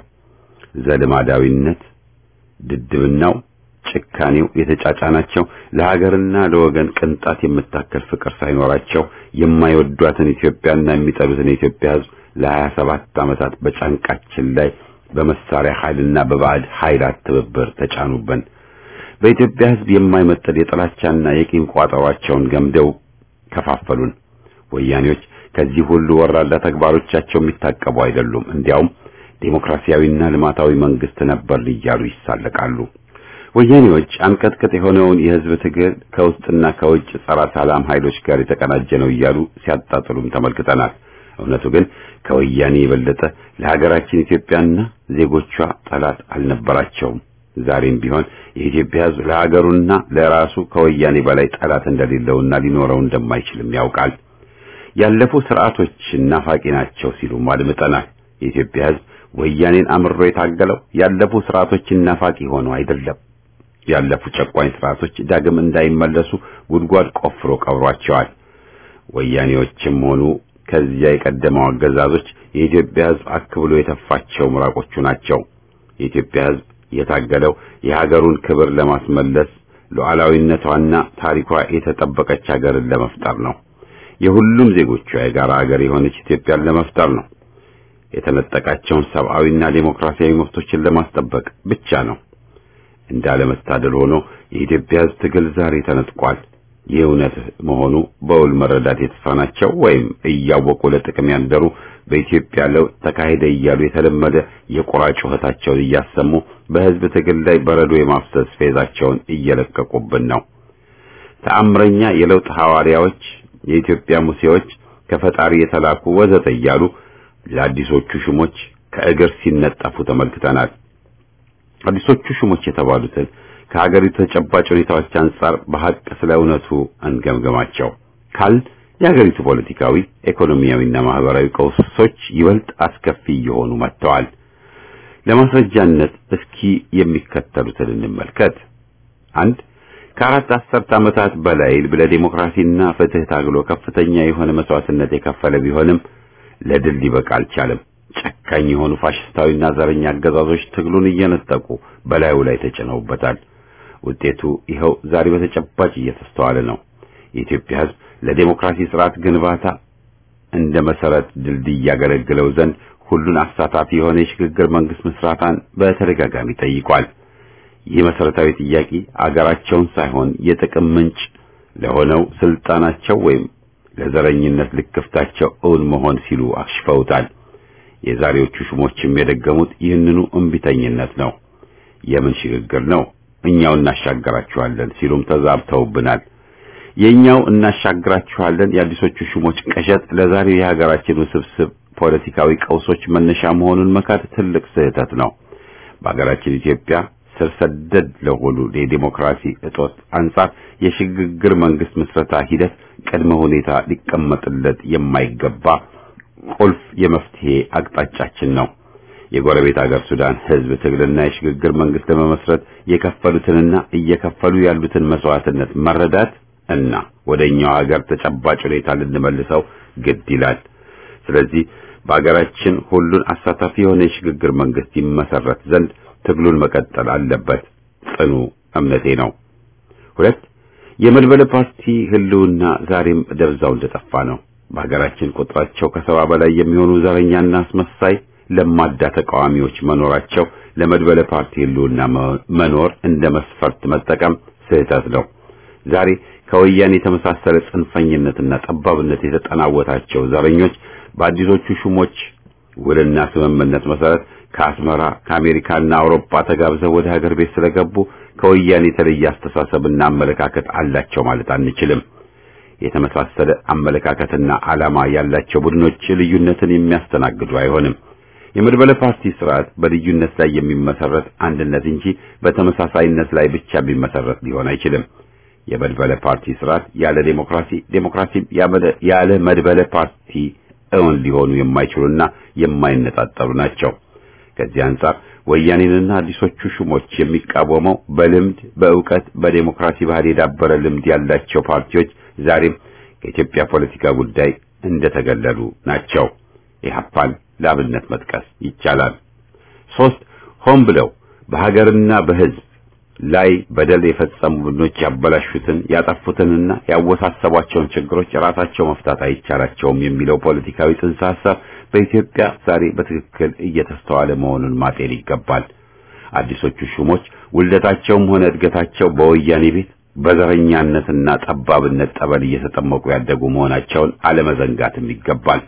[SPEAKER 1] ዘልማዳዊነት፣ ድድብናው፣ ጭካኔው የተጫጫናቸው ለሀገርና ለወገን ቅንጣት የምታከል ፍቅር ሳይኖራቸው የማይወዷትን ኢትዮጵያና የሚጠሉትን የኢትዮጵያ ሕዝብ ለሀያ ሰባት ዓመታት በጫንቃችን ላይ በመሳሪያ ኃይልና በባዕድ ኃይላት ትብብር ተጫኑብን። በኢትዮጵያ ሕዝብ የማይመጠል የጥላቻና የቂም ቋጠሯቸውን ገምደው ከፋፈሉን። ወያኔዎች ከዚህ ሁሉ ወራዳ ተግባሮቻቸው የሚታቀቡ አይደሉም። እንዲያውም ዴሞክራሲያዊና ልማታዊ መንግስት ነበር እያሉ ይሳለቃሉ። ወያኔዎች አንቀጥቅጥ የሆነውን የሕዝብ ትግል ከውስጥና ከውጭ ጸረ ሰላም ኃይሎች ጋር የተቀናጀ ነው እያሉ ሲያጣጥሉም ተመልክተናል። እውነቱ ግን ከወያኔ የበለጠ ለሀገራችን ኢትዮጵያና ዜጎቿ ጠላት አልነበራቸውም። ዛሬም ቢሆን የኢትዮጵያ ሕዝብ ለሀገሩና ለራሱ ከወያኔ በላይ ጠላት እንደሌለውና ሊኖረው እንደማይችልም ያውቃል። ያለፉ ስርዓቶች ናፋቂ ናቸው ሲሉም አድምጠናል። የኢትዮጵያ ሕዝብ ወያኔን አምሮ የታገለው ያለፉ ስርዓቶች ናፋቂ ሆነው አይደለም። ያለፉ ጨቋኝ ስርዓቶች ዳግም እንዳይመለሱ ጉድጓድ ቆፍሮ ቀብሯቸዋል። ወያኔዎችም ሆኑ ከዚያ የቀደመው አገዛዞች የኢትዮጵያ ሕዝብ አክብሎ የተፋቸው ምራቆቹ ናቸው። የኢትዮጵያ ሕዝብ የታገለው የሀገሩን ክብር ለማስመለስ ሉዓላዊነቷና ታሪኳ የተጠበቀች ሀገርን ለመፍጠር ነው። የሁሉም ዜጎቿ የጋራ ሀገር የሆነች ኢትዮጵያን ለመፍጠር ነው። የተነጠቃቸውን ሰብአዊና ዴሞክራሲያዊ መብቶችን ለማስጠበቅ ብቻ ነው። እንዳለመታደል ሆኖ የኢትዮጵያ ሕዝብ ትግል ዛሬ ተነጥቋል። ይህ እውነት መሆኑ በውል መረዳት የተሳናቸው ወይም እያወቁ ለጥቅም ያደሩ በኢትዮጵያ ለውጥ ተካሄደ እያሉ የተለመደ የቁራ ጩኸታቸውን እያሰሙ በሕዝብ ትግል ላይ በረዶ የማፍሰስ ፌዛቸውን እየለቀቁብን ነው። ተአምረኛ የለውጥ ሐዋርያዎች፣ የኢትዮጵያ ሙሴዎች፣ ከፈጣሪ የተላኩ ወዘተ እያሉ ለአዲሶቹ ሹሞች ከእግር ሲነጠፉ ተመልክተናል። አዲሶቹ ሹሞች የተባሉትን ከሀገሪቱ ተጨባጭ ሁኔታዎች አንጻር በሐቅ ስለ እውነቱ እንገምገማቸው ካል የሀገሪቱ ፖለቲካዊ፣ ኢኮኖሚያዊና ማህበራዊ ቀውሶች ይበልጥ አስከፊ እየሆኑ መጥተዋል። ለማስረጃነት እስኪ የሚከተሉትን እንመልከት። አንድ ከአራት አስርት ዓመታት በላይ ለዲሞክራሲና ፍትህ ታግሎ ከፍተኛ የሆነ መስዋዕትነት የከፈለ ቢሆንም ለድል ሊበቃ አልቻለም። ጨካኝ የሆኑ ፋሽስታዊና ዘረኛ አገዛዞች ትግሉን እየነጠቁ በላዩ ላይ ተጭነውበታል። ውጤቱ ይኸው ዛሬ በተጨባጭ እየተስተዋለ ነው። የኢትዮጵያ ሕዝብ ለዴሞክራሲ ስርዓት ግንባታ እንደ መሰረት ድልድይ ያገለግለው ዘንድ ሁሉን አሳታፊ የሆነ የሽግግር መንግስት ምስራታን በተደጋጋሚ ጠይቋል። ይህ መሰረታዊ ጥያቄ አገራቸውን ሳይሆን የጥቅም ምንጭ ለሆነው ስልጣናቸው ወይም ለዘረኝነት ልክፍታቸው እውን መሆን ሲሉ አክሽፈውታል። የዛሬዎቹ ሹሞችም የደገሙት ይህንኑ እምቢተኝነት ነው። የምን ሽግግር ነው? እኛው እናሻግራችኋለን ሲሉም ተዛብተውብናል። የኛው እናሻግራችኋለን የአዲሶቹ ሹሞች ቀሸጥ ለዛሬው የሀገራችን ውስብስብ ፖለቲካዊ ቀውሶች መነሻ መሆኑን መካድ ትልቅ ስህተት ነው። በሀገራችን ኢትዮጵያ ስር ሰደድ ለሆኑ የዲሞክራሲ እጦት አንጻር የሽግግር መንግስት ምስረታ ሂደት ቅድመ ሁኔታ ሊቀመጥለት የማይገባ ቁልፍ የመፍትሄ አቅጣጫችን ነው። የጎረቤት ሀገር ሱዳን ህዝብ ትግልና የሽግግር መንግስት ለመመስረት የከፈሉትንና እየከፈሉ ያሉትን መስዋዕትነት መረዳት እና ወደኛው ሀገር ተጨባጭ ሁኔታ ልንመልሰው ግድ ይላል። ስለዚህ በሀገራችን ሁሉን አሳታፊ የሆነ የሽግግር መንግስት ይመሰረት ዘንድ ትግሉን መቀጠል አለበት ጽኑ እምነቴ ነው። ሁለት የመድበለ ፓርቲ ህልውና ዛሬም ደብዛው እንደጠፋ ነው። በሀገራችን ቁጥራቸው ከሰባ በላይ የሚሆኑ ዘረኛና አስመሳይ ለማዳ ተቃዋሚዎች መኖራቸው ለመድበለ ፓርቲ ህልውና መኖር እንደ መስፈርት መጠቀም ስህተት ነው። ዛሬ ከወያኔ የተመሳሰለ ጽንፈኝነትና ጠባብነት የተጠናወታቸው ዘረኞች በአዲሶቹ ሹሞች ውልና ስምምነት መሰረት ከአስመራ ከአሜሪካና አውሮፓ ተጋብዘው ወደ ሀገር ቤት ስለገቡ ከወያኔ የተለየ አስተሳሰብና አመለካከት አላቸው ማለት አንችልም። የተመሳሰለ አመለካከትና ዓላማ ያላቸው ቡድኖች ልዩነትን የሚያስተናግዱ አይሆንም። የመድበለ ፓርቲ ስርዓት በልዩነት ላይ የሚመሰረት አንድነት እንጂ በተመሳሳይነት ላይ ብቻ ቢመሰረት ሊሆን አይችልም። የመድበለ ፓርቲ ስርዓት ያለ ዴሞክራሲ፣ ዴሞክራሲም ያለ መድበለ ፓርቲ እውን ሊሆኑ የማይችሉና የማይነጣጠሉ ናቸው። ከዚህ አንጻር ወያኔንና አዲሶቹ ሹሞች የሚቃወመው በልምድ በእውቀት በዴሞክራሲ ባህል የዳበረ ልምድ ያላቸው ፓርቲዎች ዛሬም ከኢትዮጵያ ፖለቲካ ጉዳይ እንደተገለሉ ናቸው። ኢህአፓን ለአብነት መጥቀስ ይቻላል። ሶስት ሆን ብለው በሀገርና በሕዝብ ላይ በደል የፈጸሙ ቡድኖች ያበላሹትን ያጠፉትንና ያወሳሰቧቸውን ችግሮች ራሳቸው መፍታት አይቻላቸውም የሚለው ፖለቲካዊ ጽንሰ ሐሳብ በኢትዮጵያ ዛሬ በትክክል እየተስተዋለ መሆኑን ማጤን ይገባል። አዲሶቹ ሹሞች ውልደታቸውም ሆነ እድገታቸው በወያኔ ቤት በዘረኛነትና ጠባብነት ጠበል እየተጠመቁ ያደጉ መሆናቸውን አለመዘንጋትም ይገባል።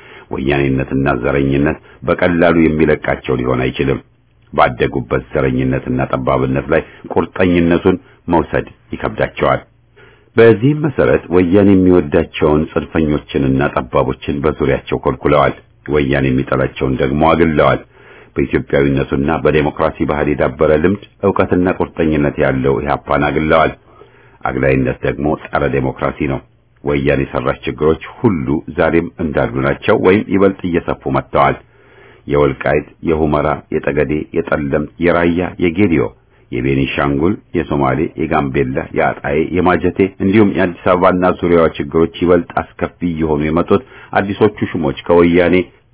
[SPEAKER 1] ወያኔነትና ዘረኝነት በቀላሉ የሚለቃቸው ሊሆን አይችልም። ባደጉበት ዘረኝነትና ጠባብነት ላይ ቁርጠኝነቱን መውሰድ ይከብዳቸዋል። በዚህም መሰረት ወያኔ የሚወዳቸውን ጽንፈኞችንና ጠባቦችን በዙሪያቸው ኮልኩለዋል። ወያኔ የሚጠላቸውን ደግሞ አግለዋል። በኢትዮጵያዊነቱና በዴሞክራሲ ባህል የዳበረ ልምድ፣ ዕውቀትና ቁርጠኝነት ያለው ኢህአፓን አግለዋል። አግላይነት ደግሞ ጸረ ዴሞክራሲ ነው። ወያኔ የሰራች ችግሮች ሁሉ ዛሬም እንዳሉ ናቸው ወይም ይበልጥ እየሰፉ መጥተዋል። የወልቃይት፣ የሁመራ፣ የጠገዴ፣ የጠለምት፣ የራያ፣ የጌዲዮ፣ የቤኒሻንጉል፣ የሶማሌ፣ የጋምቤላ፣ የአጣዬ፣ የማጀቴ እንዲሁም የአዲስ አበባና ዙሪያዋ ችግሮች ይበልጥ አስከፊ እየሆኑ የመጡት አዲሶቹ ሹሞች ከወያኔ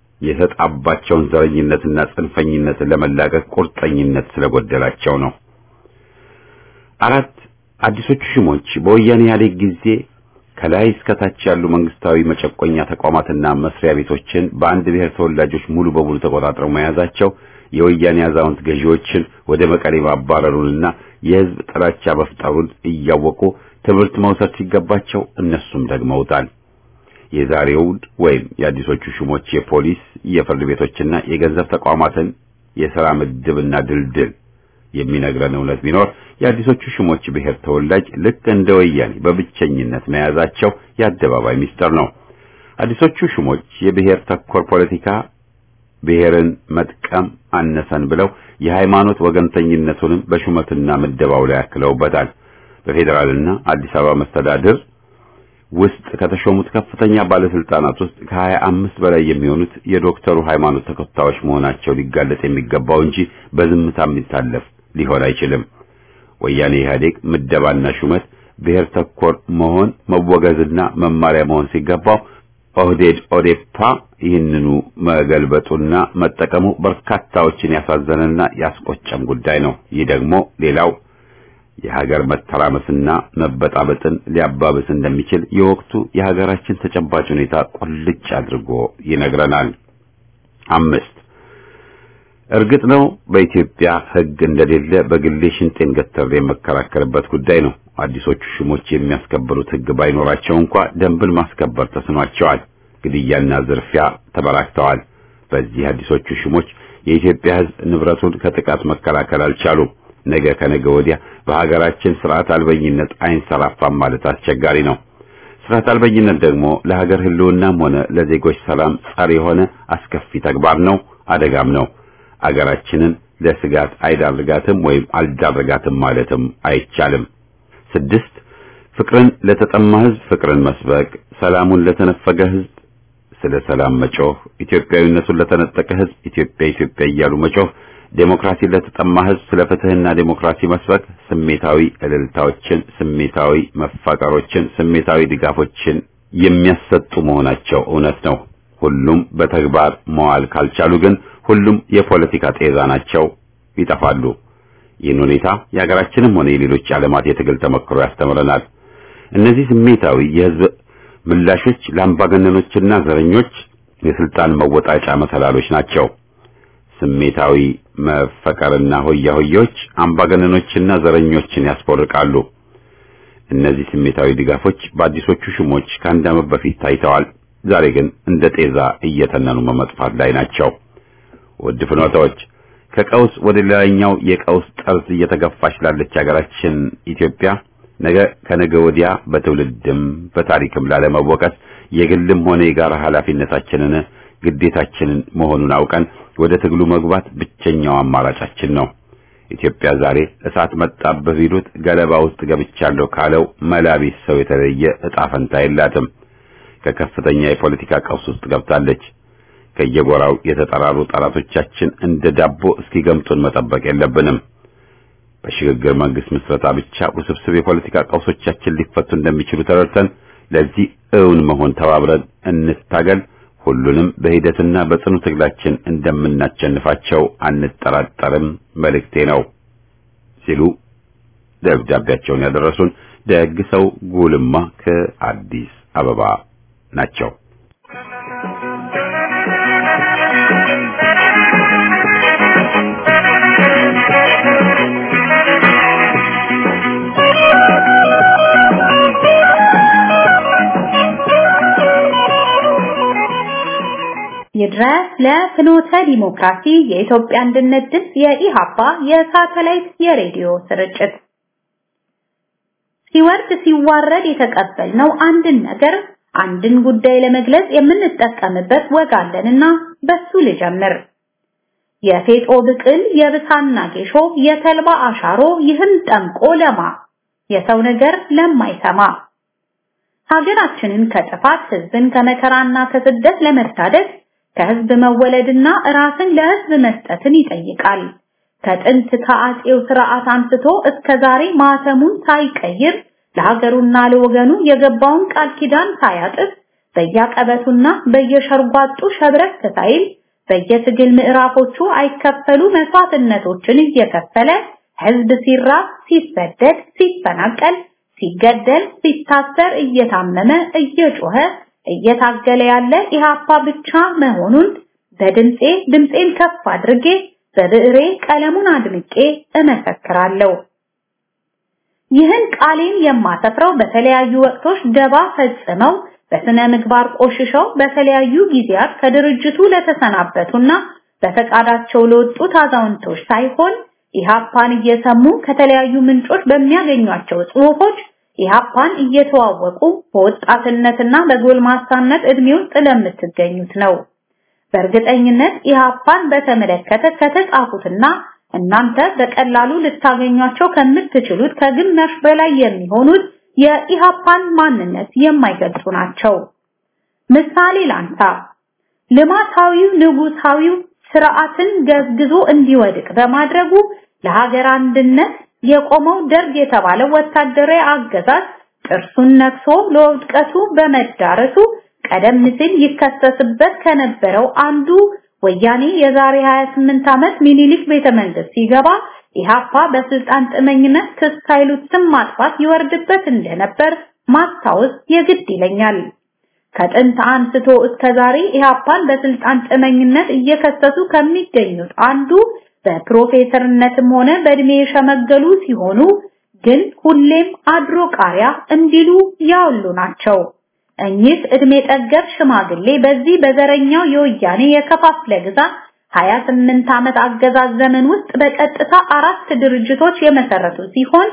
[SPEAKER 1] የተጣባቸውን ዘረኝነትና ጽንፈኝነትን ለመላቀቅ ቁርጠኝነት ስለጎደላቸው ነው። አራት አዲሶቹ ሹሞች በወያኔ ኢህአዴግ ጊዜ ከላይ እስከ ታች ያሉ መንግስታዊ መጨቆኛ ተቋማትና መስሪያ ቤቶችን በአንድ ብሔር ተወላጆች ሙሉ በሙሉ ተቆጣጥረው መያዛቸው የወያኔ አዛውንት ገዢዎችን ወደ መቀሌ ማባረሩንና የህዝብ ጥላቻ መፍጠሩን እያወቁ ትምህርት መውሰድ ሲገባቸው እነሱም ደግመውታል። የዛሬው ወይም የአዲሶቹ ሹሞች የፖሊስ የፍርድ ቤቶችና የገንዘብ ተቋማትን የሥራ ምድብና ድልድል የሚነግረን እውነት ቢኖር የአዲሶቹ ሹሞች ብሔር ተወላጅ ልክ እንደ ወያኔ በብቸኝነት መያዛቸው የአደባባይ ሚስጥር ነው። አዲሶቹ ሹሞች የብሔር ተኮር ፖለቲካ ብሔርን መጥቀም አነሰን ብለው የሃይማኖት ወገንተኝነቱንም በሹመትና ምደባው ላይ ያክለውበታል። በፌዴራልና አዲስ አበባ መስተዳድር ውስጥ ከተሾሙት ከፍተኛ ባለስልጣናት ውስጥ ከሀያ አምስት በላይ የሚሆኑት የዶክተሩ ሃይማኖት ተከታዮች መሆናቸው ሊጋለጥ የሚገባው እንጂ በዝምታ የሚታለፍ ሊሆን አይችልም። ወያኔ ኢህአዴግ ምደባና ሹመት ብሔር ተኮር መሆን መወገዝና መማሪያ መሆን ሲገባው ኦህዴድ ኦዴፓ ይህንኑ መገልበጡና መጠቀሙ በርካታዎችን ያሳዘነና ያስቆጨም ጉዳይ ነው። ይህ ደግሞ ሌላው የሀገር መተራመስና መበጣበጥን ሊያባብስ እንደሚችል የወቅቱ የሀገራችን ተጨባጭ ሁኔታ ቁልጭ አድርጎ ይነግረናል። አምስት እርግጥ ነው በኢትዮጵያ ሕግ እንደሌለ በግሌ ሽንጤን ገተር የመከራከርበት ጉዳይ ነው። አዲሶቹ ሹሞች የሚያስከብሩት ሕግ ባይኖራቸው እንኳ ደንብን ማስከበር ተስኗቸዋል። ግድያና ዝርፊያ ተበራክተዋል። በዚህ አዲሶቹ ሹሞች የኢትዮጵያ ሕዝብ ንብረቱን ከጥቃት መከላከል አልቻሉም። ነገ ከነገ ወዲያ በሀገራችን ስርዓት አልበኝነት አይንሰራፋም ማለት አስቸጋሪ ነው። ስርዓት አልበኝነት ደግሞ ለሀገር ህልውናም ሆነ ለዜጎች ሰላም ጸር የሆነ አስከፊ ተግባር ነው፣ አደጋም ነው። አገራችንን ለስጋት አይዳርጋትም ወይም አልዳረጋትም ማለትም አይቻልም። ስድስት ፍቅርን ለተጠማ ህዝብ ፍቅርን መስበክ፣ ሰላሙን ለተነፈገ ህዝብ ስለ ሰላም መጮህ፣ ኢትዮጵያዊነቱን ለተነጠቀ ህዝብ ኢትዮጵያ ኢትዮጵያ እያሉ መጮህ፣ ዴሞክራሲን ለተጠማ ህዝብ ስለ ፍትህና ዴሞክራሲ መስበክ፣ ስሜታዊ እልልታዎችን፣ ስሜታዊ መፋቀሮችን፣ ስሜታዊ ድጋፎችን የሚያሰጡ መሆናቸው እውነት ነው። ሁሉም በተግባር መዋል ካልቻሉ ግን ሁሉም የፖለቲካ ጤዛ ናቸው፣ ይጠፋሉ። ይህን ሁኔታ የሀገራችንም ሆነ የሌሎች ዓለማት የትግል ተሞክሮ ያስተምረናል። እነዚህ ስሜታዊ የህዝብ ምላሾች ለአምባገነኖችና ዘረኞች የስልጣን መወጣጫ መሰላሎች ናቸው። ስሜታዊ መፈቀርና ሆያ ሆያዎች አምባገነኖችና ዘረኞችን ያስቦርቃሉ። እነዚህ ስሜታዊ ድጋፎች በአዲሶቹ ሹሞች ከአንድ ዓመት በፊት ታይተዋል። ዛሬ ግን እንደ ጤዛ እየተነኑ በመጥፋት ላይ ናቸው። ውድ ፍኖታዎች ከቀውስ ወደ ሌላኛው የቀውስ ጠርዝ እየተገፋች ላለች ሀገራችን ኢትዮጵያ ነገ ከነገ ወዲያ በትውልድም በታሪክም ላለመወቀስ የግልም ሆነ የጋራ ኃላፊነታችንን ግዴታችንን መሆኑን አውቀን ወደ ትግሉ መግባት ብቸኛው አማራጫችን ነው። ኢትዮጵያ ዛሬ እሳት መጣብህ ቢሉት ገለባ ውስጥ ገብቻለሁ ካለው መላቢስ ሰው የተለየ ዕጣ ፈንታ የላትም። ከከፍተኛ የፖለቲካ ቀውስ ውስጥ ገብታለች። ከየጎራው የተጠራሩ ጠላቶቻችን እንደ ዳቦ እስኪገምጡን መጠበቅ የለብንም። በሽግግር መንግስት ምስረታ ብቻ ውስብስብ የፖለቲካ ቀውሶቻችን ሊፈቱ እንደሚችሉ ተረድተን ለዚህ እውን መሆን ተባብረን እንታገል። ሁሉንም በሂደትና በጽኑ ትግላችን እንደምናቸንፋቸው አንጠራጠርም መልእክቴ ነው ሲሉ ደብዳቤያቸውን ያደረሱን ደግ ሰው ጉልማ ከአዲስ አበባ ናቸው።
[SPEAKER 2] ይድረስ ለፍኖተ ዲሞክራሲ የኢትዮጵያ አንድነት ድምፅ የኢሃፓ የሳተላይት የሬዲዮ ስርጭት ሲወርድ ሲዋረድ የተቀበልነው አንድን ነገር አንድን ጉዳይ ለመግለጽ የምንጠቀምበት ወግ አለንና በሱ ልጀምር። የፌጦ ብቅል የብሳና ጌሾ የተልባ አሻሮ ይህን ጠምቆ ለማ የሰው ነገር ለማይሰማ ሀገራችንን ከጥፋት ህዝብን ከመከራና ከስደት ለመታደግ ከህዝብ መወለድና ራስን ለህዝብ መስጠትን ይጠይቃል። ከጥንት ከአጼው ስርዓት አንስቶ እስከ ዛሬ ማተሙን ሳይቀይር ለሀገሩና ለወገኑ የገባውን ቃል ኪዳን ሳያጥፍ በየቀበቱና በየሸርጓጡ ሸብረክ ሳይል በየትግል ምዕራፎቹ አይከፈሉ መስዋዕትነቶችን እየከፈለ ህዝብ ሲራብ፣ ሲሰደድ፣ ሲፈናቀል፣ ሲገደል፣ ሲታሰር፣ እየታመመ እየጮኸ እየታገለ ያለ ኢሃፓ ብቻ መሆኑን በድምጼ ድምጼን ከፍ አድርጌ በብዕሬ ቀለሙን አድምቄ እመሰክራለሁ። ይህን ቃሌን የማሰፍረው በተለያዩ ወቅቶች ደባ ፈጽመው በስነ ምግባር ቆሽሸው በተለያዩ ጊዜያት ከድርጅቱ ለተሰናበቱና በፈቃዳቸው ለወጡት አዛውንቶች ሳይሆን ኢሃፓን እየሰሙ ከተለያዩ ምንጮች በሚያገኟቸው ጽሑፎች ኢሃፓን እየተዋወቁ በወጣትነትና በጎልማሳነት እድሜ ውስጥ ለምትገኙት ነው። በእርግጠኝነት ኢሃፓን በተመለከተ ከተጻፉትና እናንተ በቀላሉ ልታገኟቸው ከምትችሉት ከግማሽ በላይ የሚሆኑት የኢሃፓን ማንነት የማይገልጹ ናቸው። ምሳሌ ላንሳ። ልማታዊው ንጉሳዊው ስርዓትን ገዝግዞ እንዲወድቅ በማድረጉ ለሀገር አንድነት የቆመው ደርግ የተባለው ወታደራዊ አገዛዝ ጥርሱን ነክሶ ለውድቀቱ በመዳረሱ ቀደም ሲል ይከሰስበት ከነበረው አንዱ ወያኔ የዛሬ 28 ዓመት ሚኒሊክ ቤተ መንግስት ሲገባ ኢሃፓ በስልጣን ጥመኝነት ክስ ኃይሉት ስም ማጥፋት ይወርድበት እንደነበር ማስታወስ የግድ ይለኛል። ከጥንት አንስቶ እስከ ዛሬ ኢሃፓን በስልጣን ጥመኝነት እየከሰሱ ከሚገኙት አንዱ በፕሮፌሰርነትም ሆነ በእድሜ የሸመገሉ ሲሆኑ ግን ሁሌም አድሮ ቃሪያ እንዲሉ ያሉ ናቸው። እኚህ እድሜ ጠገብ ሽማግሌ በዚህ በዘረኛው የወያኔ የከፋፍለ ግዛት 28 ዓመት አገዛዝ ዘመን ውስጥ በቀጥታ አራት ድርጅቶች የመሰረቱ ሲሆን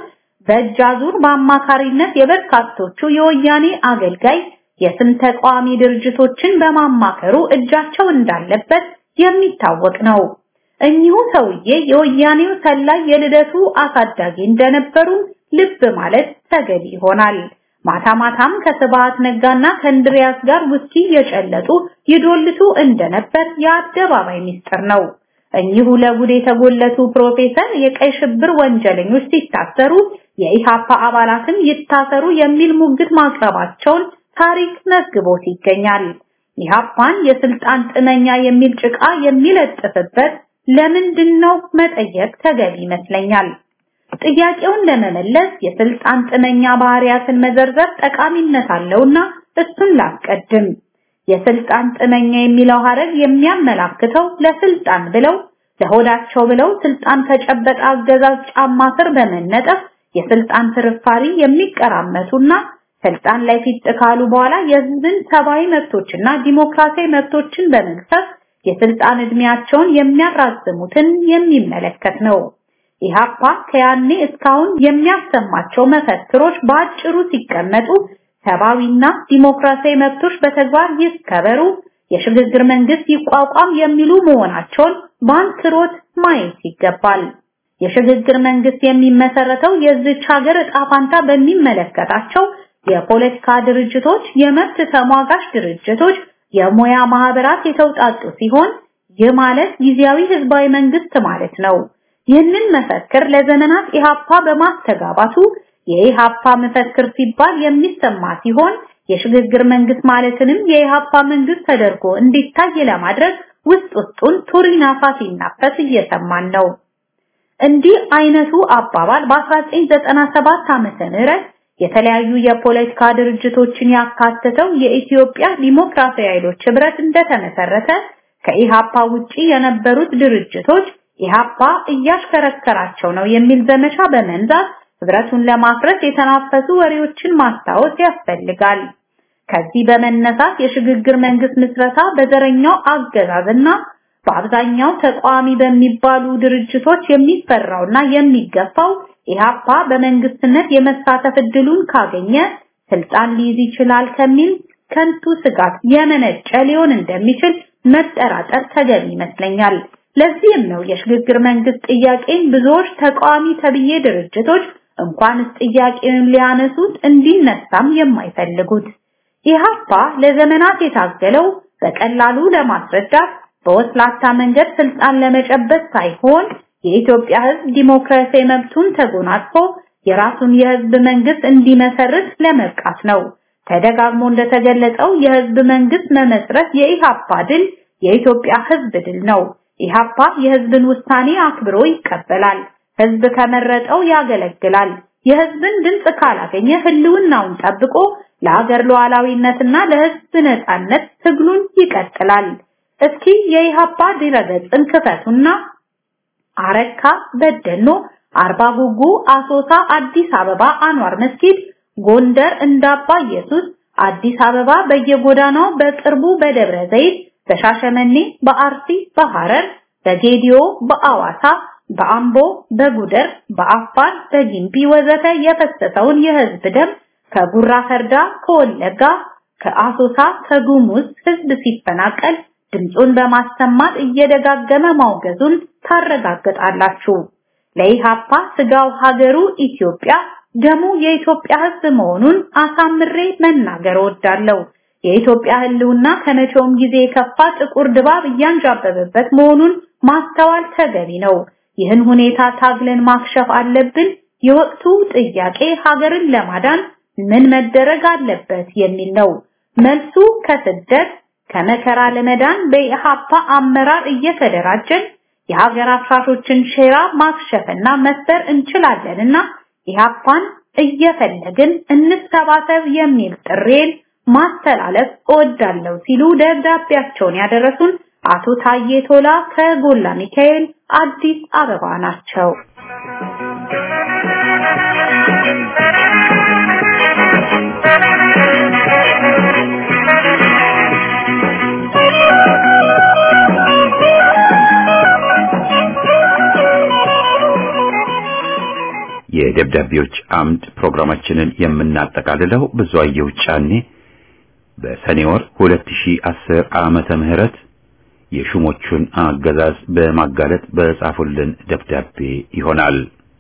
[SPEAKER 2] በእጅ አዙር በአማካሪነት የበርካቶቹ የወያኔ አገልጋይ የስም ተቃዋሚ ድርጅቶችን በማማከሩ እጃቸው እንዳለበት የሚታወቅ ነው። እኚሁ ሰውዬ የወያኔው ሰላይ የልደቱ አሳዳጊ እንደነበሩ ልብ ማለት ተገቢ ይሆናል። ማታ ማታም ከስብሃት ነጋና ከእንድሪያስ ጋር ውስኪ የጨለጡ ይዶልቱ እንደነበር የአደባባይ ሚስጥር ነው። እኚሁ ለጉድ የተጎለቱ ፕሮፌሰር የቀይ ሽብር ወንጀለኞች ሲታሰሩ የኢሃፓ አባላትም ይታሰሩ የሚል ሙግት ማቅረባቸውን ታሪክ መዝግቦት ይገኛል። ኢሃፓን የስልጣን ጥመኛ የሚል ጭቃ የሚለጥፍበት ለምንድን ነው መጠየቅ ተገቢ ይመስለኛል። ጥያቄውን ለመመለስ የስልጣን ጥመኛ ባህሪያትን መዘርዘር ጠቃሚነት አለውና እሱን ላስቀድም። የስልጣን ጥመኛ የሚለው ሐረግ የሚያመላክተው ለስልጣን ብለው ለሆዳቸው ብለው ስልጣን ከጨበጠ አገዛዝ ጫማ ስር በመነጠፍ የስልጣን ፍርፋሪ የሚቀራመቱና ስልጣን ላይ ፊት ካሉ በኋላ የህዝብን ሰብአዊ መብቶችና ዲሞክራሲያዊ መብቶችን በመግፈፍ የስልጣን እድሜያቸውን የሚያራዝሙትን የሚመለከት ነው። ኢሃፓ ከያኔ እስካሁን የሚያሰማቸው መፈክሮች በአጭሩ ሲቀመጡ ሰብአዊና ዲሞክራሲያዊ መብቶች በተግባር ይከበሩ፣ የሽግግር መንግስት ይቋቋም የሚሉ መሆናቸውን በአንክሮት ማየት ይገባል። የሽግግር መንግስት የሚመሰረተው የዚች ሀገር ዕጣ ፋንታ በሚመለከታቸው የፖለቲካ ድርጅቶች፣ የመብት ተሟጋች ድርጅቶች፣ የሙያ ማህበራት የተውጣጡ ሲሆን ይህ ማለት ጊዜያዊ ህዝባዊ መንግስት ማለት ነው። ይህንን መፈክር ለዘመናት ኢሃፓ በማስተጋባቱ የኢሃፓ መፈክር ሲባል የሚሰማ ሲሆን የሽግግር መንግስት ማለትንም የኢሃፓ መንግስት ተደርጎ እንዲታይ ለማድረግ ውስጥ ውስጡን ቱሪናፋ ሲናፈስ እየሰማን ነው። እንዲህ አይነቱ አባባል በ1997 ዓመተ ምህረት የተለያዩ የፖለቲካ ድርጅቶችን ያካተተው የኢትዮጵያ ዲሞክራሲያዊ ኃይሎች ህብረት እንደተመሰረተ ከኢሃፓ ውጪ የነበሩት ድርጅቶች ኢሃፓ እያሽከረከራቸው ነው የሚል ዘመቻ በመንዛት ህብረቱን ለማፍረስ የተናፈሱ ወሬዎችን ማስታወስ ያስፈልጋል። ከዚህ በመነሳት የሽግግር መንግስት ምስረታ በዘረኛው አገዛዝና በአብዛኛው ተቃዋሚ በሚባሉ ድርጅቶች የሚፈራውና የሚገፋው ኢሃፓ በመንግስትነት የመሳተፍ እድሉን ካገኘ ስልጣን ሊይዝ ይችላል ከሚል ከንቱ ስጋት የመነጨ ሊሆን እንደሚችል መጠራጠር ተገቢ ይመስለኛል። ለዚህም ነው የሽግግር መንግስት ጥያቄን ብዙዎች ተቃዋሚ ተብዬ ድርጅቶች እንኳንስ ጥያቄውን ሊያነሱት እንዲነሳም የማይፈልጉት። ኢሃፓ ለዘመናት የታገለው በቀላሉ ለማስረዳት በወስላታ መንገድ ስልጣን ለመጨበጥ ሳይሆን የኢትዮጵያ ህዝብ ዲሞክራሲያዊ መብቱን ተጎናጽፎ የራሱን የህዝብ መንግስት እንዲመሰርት ለመብቃት ነው። ተደጋግሞ እንደተገለጸው የህዝብ መንግስት መመስረት የኢሃፓ ድል የኢትዮጵያ ህዝብ ድል ነው። ኢሃፓ የህዝብን ውሳኔ አክብሮ ይቀበላል። ህዝብ ከመረጠው ያገለግላል። የህዝብን ድምጽ ካላገኘ ህልውናውን ጠብቆ ለሀገር ሉዓላዊነትና ለህዝብ ነጻነት ትግሉን ይቀጥላል። እስኪ የኢሃፓ ድረገጽን ክፈቱና አረካ፣ በደኖ፣ አርባ ጉጉ፣ አሶሳ፣ አዲስ አበባ አንዋር መስጊድ፣ ጎንደር እንዳባ ኢየሱስ፣ አዲስ አበባ በየጎዳናው በቅርቡ በደብረ ዘይት፣ በሻሸመኔ፣ በአርሲ፣ በሐረር፣ በጌዲዮ፣ በአዋሳ፣ በአምቦ፣ በጉደር፣ በአፋር፣ በጊምቢ ወዘተ የፈሰሰውን የህዝብ ደም ከጉራ ፈርዳ፣ ከወለጋ፣ ከአሶሳ፣ ከጉሙዝ ህዝብ ሲፈናቀል ድምፁን በማሰማት እየደጋገመ ማውገዙን ታረጋግጣላችሁ። ለኢሃፓ ስጋው ሀገሩ ኢትዮጵያ ደሙ የኢትዮጵያ ህዝብ መሆኑን አሳምሬ መናገር እወዳለሁ። የኢትዮጵያ ህልውና ከመቼውም ጊዜ የከፋ ጥቁር ድባብ እያንዣበበበት መሆኑን ማስተዋል ተገቢ ነው። ይህን ሁኔታ ታግለን ማክሸፍ አለብን። የወቅቱ ጥያቄ ሀገርን ለማዳን ምን መደረግ አለበት የሚል ነው። መልሱ ከስደት ከመከራ ለመዳን በኢሃፓ አመራር እየተደራጀን የሀገር አፍራሾችን ሼራ ማክሸፍና መስበር እንችላለንና ኢሃፓን እየፈለግን እንሰባሰብ የሚል ጥሬን ማስተላለፍ እወዳለሁ ሲሉ ደብዳቤያቸውን ያደረሱን አቶ ታዬ ቶላ ከጎላ ሚካኤል አዲስ አበባ ናቸው።
[SPEAKER 1] የደብዳቤዎች አምድ ፕሮግራማችንን የምናጠቃልለው ብዙአየሁ ጫኔ በሰኔ ወር 2010 ዓመተ ምህረት የሹሞቹን አገዛዝ በማጋለጥ በጻፉልን ደብዳቤ ይሆናል።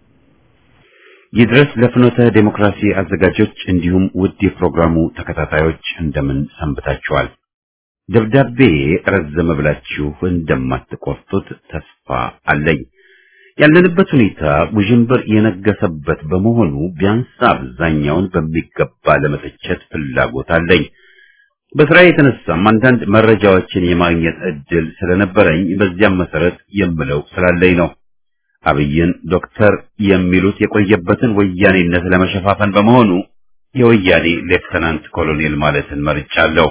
[SPEAKER 1] ይድረስ ለፍኖተ ዴሞክራሲ አዘጋጆች እንዲሁም ውድ የፕሮግራሙ ተከታታዮች እንደምን ሰንብታችኋል? ደብዳቤ ረዘመ ብላችሁ እንደማትቆርጡት ተስፋ አለኝ። ያለንበት ሁኔታ ውዥንብር የነገሰበት በመሆኑ ቢያንስ አብዛኛውን በሚገባ ለመተቸት ፍላጎት አለኝ። በስራ የተነሳም አንዳንድ መረጃዎችን የማግኘት እድል ስለነበረኝ በዚያም መሰረት የምለው ስላለኝ ነው። አብይን ዶክተር የሚሉት የቆየበትን ወያኔነት ለመሸፋፈን በመሆኑ የወያኔ ሌፍተናንት ኮሎኔል ማለትን መርጫለሁ።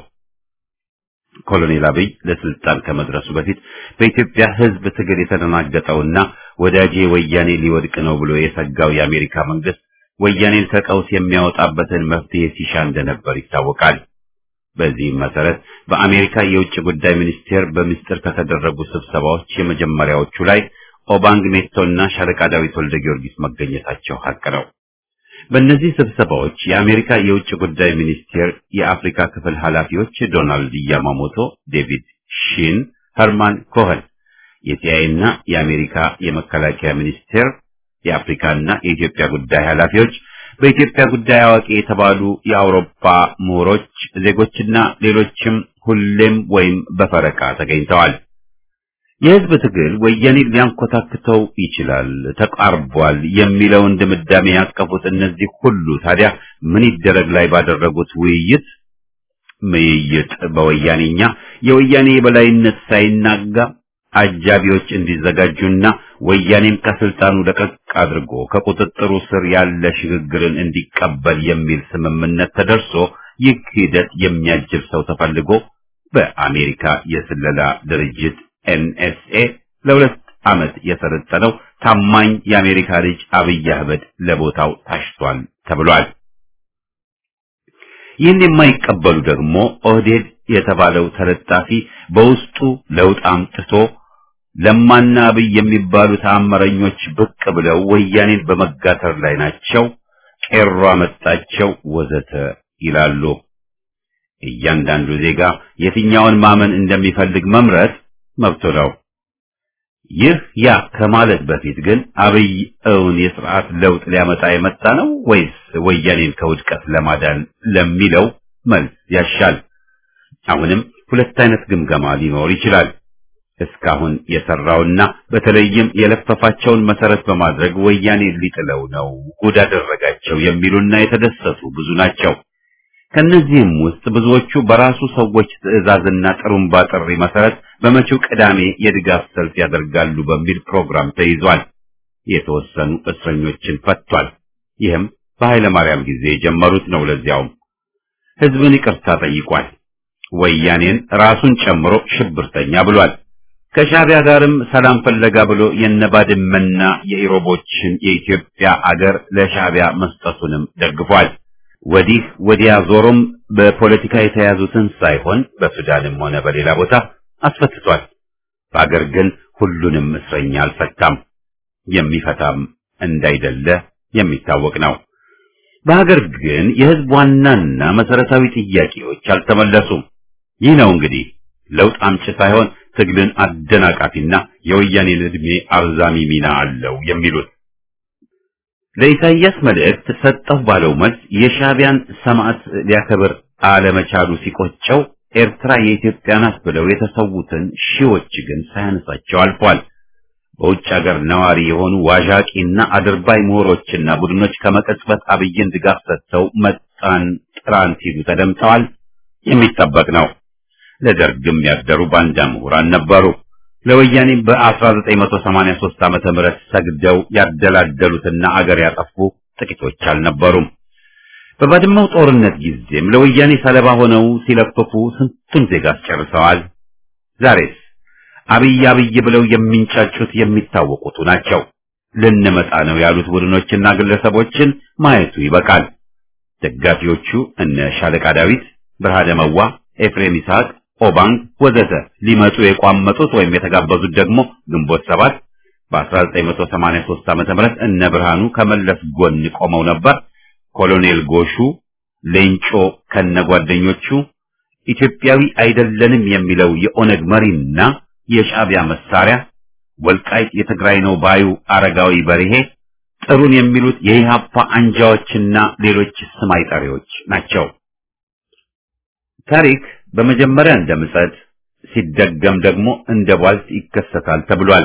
[SPEAKER 1] ኮሎኔል አብይ ለስልጣን ከመድረሱ በፊት በኢትዮጵያ ሕዝብ ትግል የተደናገጠውና ወዳጄ ወያኔ ሊወድቅ ነው ብሎ የሰጋው የአሜሪካ መንግስት ወያኔን ከቀውስ የሚያወጣበትን መፍትሄ ሲሻ እንደነበር ይታወቃል። በዚህም መሰረት በአሜሪካ የውጭ ጉዳይ ሚኒስቴር በምስጢር ከተደረጉ ስብሰባዎች የመጀመሪያዎቹ ላይ ኦባንግ ሜቶና ሻለቃ ዳዊት ወልደ ጊዮርጊስ መገኘታቸው ሀቅ ነው። በእነዚህ ስብሰባዎች የአሜሪካ የውጭ ጉዳይ ሚኒስቴር የአፍሪካ ክፍል ኃላፊዎች ዶናልድ ያማሞቶ፣ ዴቪድ ሺን፣ ኸርማን ኮኸን፣ የሲአይኤ እና የአሜሪካ የመከላከያ ሚኒስቴር የአፍሪካና የኢትዮጵያ ጉዳይ ኃላፊዎች በኢትዮጵያ ጉዳይ አዋቂ የተባሉ የአውሮፓ ምሁሮች፣ ዜጎችና ሌሎችም ሁሌም ወይም በፈረቃ ተገኝተዋል። የህዝብ ትግል ወያኔን ሊያንኮታክተው ይችላል፣ ተቃርቧል የሚለውን ድምዳሜ ያቀፉት እነዚህ ሁሉ ታዲያ ምን ይደረግ ላይ ባደረጉት ውይይት ምይይጥ በወያኔኛ የወያኔ የበላይነት ሳይናጋ አጃቢዎች እንዲዘጋጁና ወያኔም ከስልጣኑ ለቀቅ አድርጎ ከቁጥጥሩ ስር ያለ ሽግግርን እንዲቀበል የሚል ስምምነት ተደርሶ ይህ ሂደት የሚያጅብ ሰው ተፈልጎ በአሜሪካ የስለላ ድርጅት ኤንኤስኤ ለሁለት ዓመት የሰለጠነው ታማኝ የአሜሪካ ልጅ አብይ አህመድ ለቦታው ታሽቷል ተብሏል። ይህን የማይቀበሉ ደግሞ ኦህዴድ የተባለው ተለጣፊ በውስጡ ለውጥ አምጥቶ ለማና አብይ የሚባሉ ተአምረኞች ብቅ ብለው ወያኔን በመጋተር ላይ ናቸው፣ ቄሮ አመጣቸው ወዘተ ይላሉ። እያንዳንዱ ዜጋ የትኛውን ማመን እንደሚፈልግ መምረጥ መብቱ ነው። ይህ ያ ከማለት በፊት ግን አብይ እውን የስርዓት ለውጥ ሊያመጣ የመጣ ነው ወይስ ወያኔን ከውድቀት ለማዳን ለሚለው መልስ ያሻል። አሁንም ሁለት አይነት ግምገማ ሊኖር ይችላል። እስካሁን የሰራውና በተለይም የለፈፋቸውን መሰረት በማድረግ ወያኔ ሊጥለው ነው ጉድ አደረጋቸው የሚሉና የተደሰቱ ብዙ ናቸው። ከነዚህም ውስጥ ብዙዎቹ በራሱ ሰዎች ትዕዛዝና ጥሩምባ ጥሪ መሰረት በመጪው ቅዳሜ የድጋፍ ሰልፍ ያደርጋሉ በሚል ፕሮግራም ተይዟል። የተወሰኑ እስረኞችን ፈቷል። ይህም በኃይለ ማርያም ጊዜ የጀመሩት ነው። ለዚያውም ህዝብን ይቅርታ ጠይቋል። ወያኔን ራሱን ጨምሮ ሽብርተኛ ብሏል። ከሻዕቢያ ጋርም ሰላም ፈለጋ ብሎ የነባድመና የኢሮቦችን የኢትዮጵያ አገር ለሻዕቢያ መስጠቱንም ደግፏል። ወዲህ ወዲያ ዞሮም በፖለቲካ የተያዙትን ሳይሆን በሱዳንም ሆነ በሌላ ቦታ አስፈትቷል። በአገር ግን ሁሉንም እስረኛ አልፈታም፣ የሚፈታም እንዳይደለ የሚታወቅ ነው። በሀገር ግን የህዝብ ዋናና መሰረታዊ ጥያቄዎች አልተመለሱም። ይህ ነው እንግዲህ ለውጥ አምጪ ሳይሆን ትግልን አደናቃፊና የወያኔን ዕድሜ አርዛሚ ሚና አለው የሚሉት ለኢሳይያስ መልእክት ሰጠሁ ባለው መልስ የሻዕቢያን ሰማዕት ሊያከብር አለመቻሉ ሲቆጨው ኤርትራ የኢትዮጵያ ናት ብለው የተሰዉትን ሺዎች ግን ሳያነሳቸው አልፏል። በውጭ ሀገር ነዋሪ የሆኑ ዋዣቂና አድርባይ ምሁሮችና ቡድኖች ከመቀጽበት አብይን ድጋፍ ሰጥተው መጣን ጥራን ሲሉ ተደምጠዋል። የሚጠበቅ ነው። ለደርግም ያደሩ ባንዳ ምሁራን ነበሩ። ለወያኔ በ1983 ዓመተ ምህረት ሰግደው ያደላደሉትና አገር ያጠፉ ጥቂቶች አልነበሩም። በባድመው ጦርነት ጊዜም ለወያኔ ሰለባ ሆነው ሲለፍፉ ስንቱን ዜጋ አስጨርሰዋል። ዛሬስ አብይ አብይ ብለው የሚንጫጩት የሚታወቁቱ ናቸው። ልንመጣ ነው ያሉት ቡድኖችና ግለሰቦችን ማየቱ ይበቃል። ደጋፊዎቹ እነ ሻለቃ ዳዊት፣ ብርሃነ መዋ፣ ኤፍሬም ይስሐቅ ኦባንግ ወዘተ ሊመጡ የቋመጡት ወይም የተጋበዙት ደግሞ ግንቦት ሰባት በ1983 ዓመተ ምህረት እነ ብርሃኑ ከመለስ ጎን ቆመው ነበር። ኮሎኔል ጎሹ ሌንጮ ከነጓደኞቹ ኢትዮጵያዊ አይደለንም የሚለው የኦነግ መሪና የሻዕቢያ መሳሪያ ወልቃይት የትግራይ ነው ባዩ አረጋዊ በርሄ ጥሩን የሚሉት የኢህአፓ አንጃዎችና ሌሎች ስም አይጠሪዎች ናቸው። ታሪክ በመጀመሪያ እንደ ምጸት ሲደገም ደግሞ እንደ ቧልት ይከሰታል ተብሏል።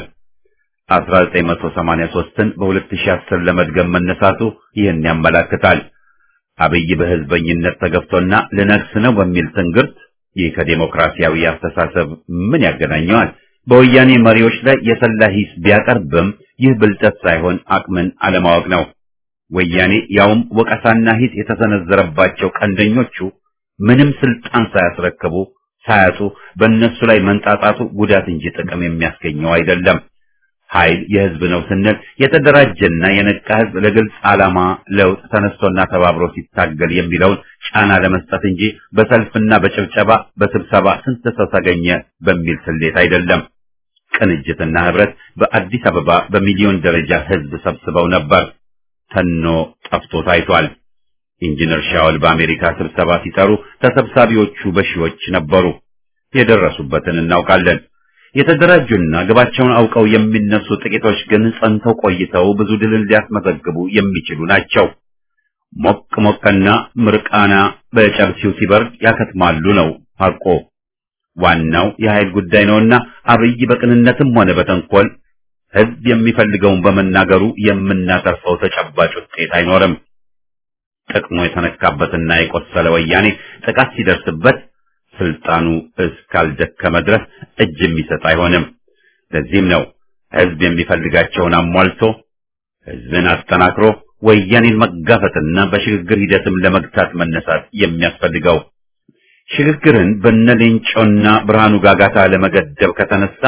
[SPEAKER 1] 1983ን በ2010 ለመድገም መነሳቱ ይህን ያመላክታል። አብይ በህዝበኝነት ተገፍቶና ልነግስ ነው በሚል ትንግርት ይህ ከዴሞክራሲያዊ አስተሳሰብ ምን ያገናኘዋል? በወያኔ መሪዎች ላይ የሰላ ሂስ ቢያቀርብም ይህ ብልጠት ሳይሆን አቅምን አለማወቅ ነው። ወያኔ ያውም ወቀሳና ሂስ የተሰነዘረባቸው ቀንደኞቹ ምንም ስልጣን ሳያስረክቡ ሳያጡ በእነሱ ላይ መንጣጣቱ ጉዳት እንጂ ጥቅም የሚያስገኘው አይደለም። ኃይል የህዝብ ነው ስንል የተደራጀና የነቃ ህዝብ ለግልጽ ዓላማ ለውጥ ተነስቶና ተባብሮ ሲታገል የሚለውን ጫና ለመስጠት እንጂ በሰልፍና በጭብጨባ በስብሰባ ስንት ሰው ተገኘ በሚል ስሌት አይደለም። ቅንጅትና ህብረት በአዲስ አበባ በሚሊዮን ደረጃ ህዝብ ሰብስበው ነበር። ተኖ ጠፍቶ ታይቷል። ኢንጂነር ሻውል በአሜሪካ ስብሰባ ሲጠሩ ተሰብሳቢዎቹ በሺዎች ነበሩ። የደረሱበትን እናውቃለን። የተደራጁና ግባቸውን አውቀው የሚነሱ ጥቂቶች ግን ጸንተው ቆይተው ብዙ ድልን ሊያስመዘግቡ የሚችሉ ናቸው። ሞቅ ሞቅና ምርቃና በጨብሲው ሲበርድ ያከትማሉ ነው ሐቆ። ዋናው የኃይል ጉዳይ ነውና አብይ በቅንነትም ሆነ በተንኮል ህዝብ የሚፈልገውን በመናገሩ የምናተርፈው ተጨባጭ ውጤት አይኖርም። ጥቅሙ የተነካበትና የቆሰለ ወያኔ ጥቃት ሲደርስበት ስልጣኑ እስካልደከመ ድረስ እጅ የሚሰጥ አይሆንም። ለዚህም ነው ህዝብ የሚፈልጋቸውን አሟልቶ ህዝብን አጠናክሮ ወያኔን መጋፈጥና በሽግግር ሂደትም ለመግታት መነሳት የሚያስፈልገው። ሽግግርን በነሌንጮና ብርሃኑ ጋጋታ ለመገደብ ከተነሳ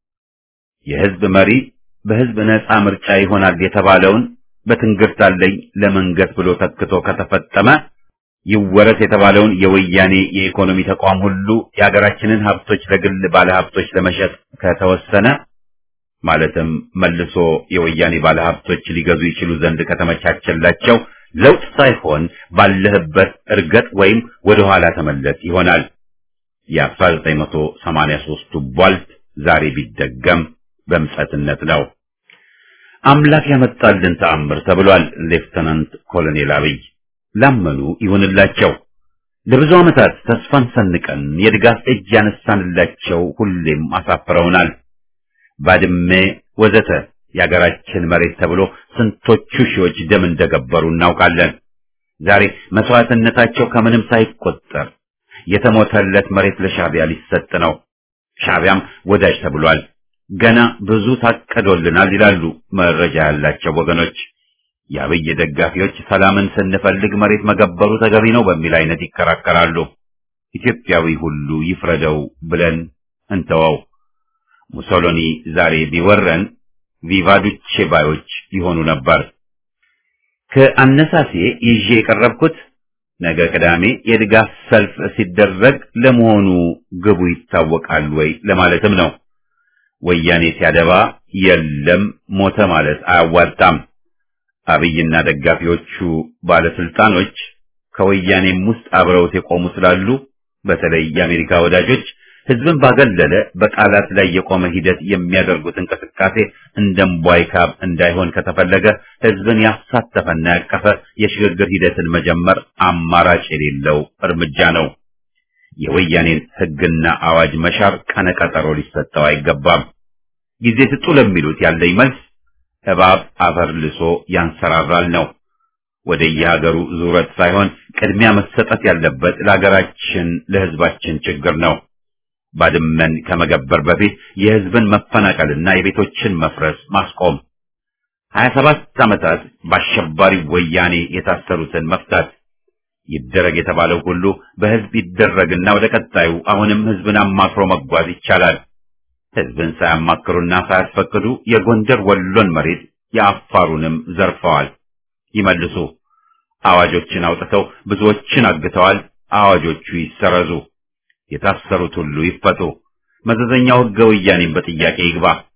[SPEAKER 1] የህዝብ መሪ በህዝብ ነፃ ምርጫ ይሆናል የተባለውን በትንግርት አለኝ ለመንገስ ብሎ ተክቶ ከተፈጠመ ይወረስ የተባለውን የወያኔ የኢኮኖሚ ተቋም ሁሉ የሀገራችንን ሀብቶች ለግል ባለሀብቶች ለመሸጥ ከተወሰነ ማለትም መልሶ የወያኔ ባለሀብቶች ሊገዙ ይችሉ ዘንድ ከተመቻቸላቸው ለውጥ ሳይሆን ባለህበት እርገጥ ወይም ወደ ኋላ ተመለስ ይሆናል። የ1983ቱ ቧልት ዛሬ ቢደገም በምጸትነት ነው። አምላክ ያመጣልን ተአምር ተብሏል። ሌፍተናንት ኮሎኔል አብይ ላመኑ ይሁንላቸው። ለብዙ ዓመታት ተስፋን ሰንቀን የድጋፍ እጅ ያነሳንላቸው ሁሌም አሳፍረውናል። ባድሜ ወዘተ የአገራችን መሬት ተብሎ ስንቶቹ ሺዎች ደም እንደገበሩ እናውቃለን። ዛሬ መስዋዕትነታቸው ከምንም ሳይቆጠር የተሞተለት መሬት ለሻዕቢያ ሊሰጥ ነው። ሻዕቢያም ወዳጅ ተብሏል። ገና ብዙ ታቀዶልናል ይላሉ መረጃ ያላቸው ወገኖች። የአብይ ደጋፊዎች ሰላምን ስንፈልግ መሬት መገበሩ ተገቢ ነው በሚል አይነት ይከራከራሉ። ኢትዮጵያዊ ሁሉ ይፍረደው ብለን እንተወው። ሙሶሎኒ ዛሬ ቢወረን ቪቫዱቼ ባዮች ይሆኑ ነበር። ከአነሳሴ ይዤ የቀረብኩት ነገ ቅዳሜ የድጋፍ ሰልፍ ሲደረግ ለመሆኑ ግቡ ይታወቃል ወይ ለማለትም ነው። ወያኔ ሲያደባ የለም ሞተ ማለት አያዋጣም። አብይና ደጋፊዎቹ ባለስልጣኖች ከወያኔም ውስጥ አብረውት የቆሙ ስላሉ በተለይ የአሜሪካ ወዳጆች ህዝብን ባገለለ በቃላት ላይ የቆመ ሂደት የሚያደርጉት እንቅስቃሴ እንደምቧይ ካብ እንዳይሆን ከተፈለገ ህዝብን ያሳተፈና ያቀፈ የሽግግር ሂደትን መጀመር አማራጭ የሌለው እርምጃ ነው። የወያኔን ህግና አዋጅ መሻር ቀነቀጠሮ ሊሰጠው አይገባም። ጊዜ ስጡ ለሚሉት ያለኝ መልስ እባብ አፈር ልሶ ያንሰራራል ነው። ወደ የሀገሩ ዙረት ሳይሆን ቅድሚያ መሰጠት ያለበት ለሀገራችን ለህዝባችን ችግር ነው። ባድመን ከመገበር በፊት የህዝብን መፈናቀልና የቤቶችን መፍረስ ማስቆም፣ ሀያ ሰባት ዓመታት በአሸባሪ ወያኔ የታሰሩትን መፍታት ይደረግ የተባለው ሁሉ በህዝብ ይደረግና ወደ ቀጣዩ አሁንም ህዝብን አማክሮ መጓዝ ይቻላል። ህዝብን ሳያማክሩና ሳያስፈቅዱ የጎንደር ወሎን መሬት የአፋሩንም ዘርፈዋል። ይመልሱ። አዋጆችን አውጥተው ብዙዎችን አግተዋል። አዋጆቹ ይሰረዙ። የታሰሩት ሁሉ ይፈቱ። መዘዘኛው ህገ ወያኔን በጥያቄ ይግባ።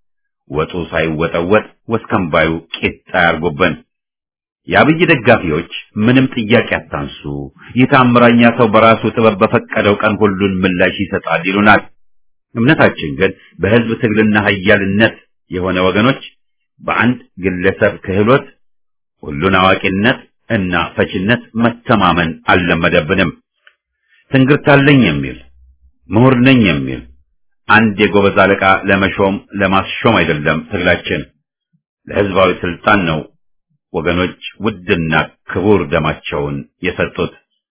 [SPEAKER 1] ወጡ ሳይወጠወጥ ወስከንባዩ ቂጣ ያርጎብን። የአብይ ደጋፊዎች ምንም ጥያቄ አታንሱ፣ ይህ ታምረኛ ሰው በራሱ ጥበብ በፈቀደው ቀን ሁሉን ምላሽ ይሰጣል ይሉናል። እምነታችን ግን በህዝብ ትግልና ኃያልነት የሆነ ወገኖች በአንድ ግለሰብ ክህሎት፣ ሁሉን አዋቂነት እና ፈችነት መተማመን አልለመደብንም። ትንግርት አለኝ የሚል ምሁር ነኝ የሚል አንድ የጎበዝ አለቃ ለመሾም ለማስሾም አይደለም ትግላችን፣ ለህዝባዊ ስልጣን ነው ወገኖች ውድና ክቡር ደማቸውን የሰጡት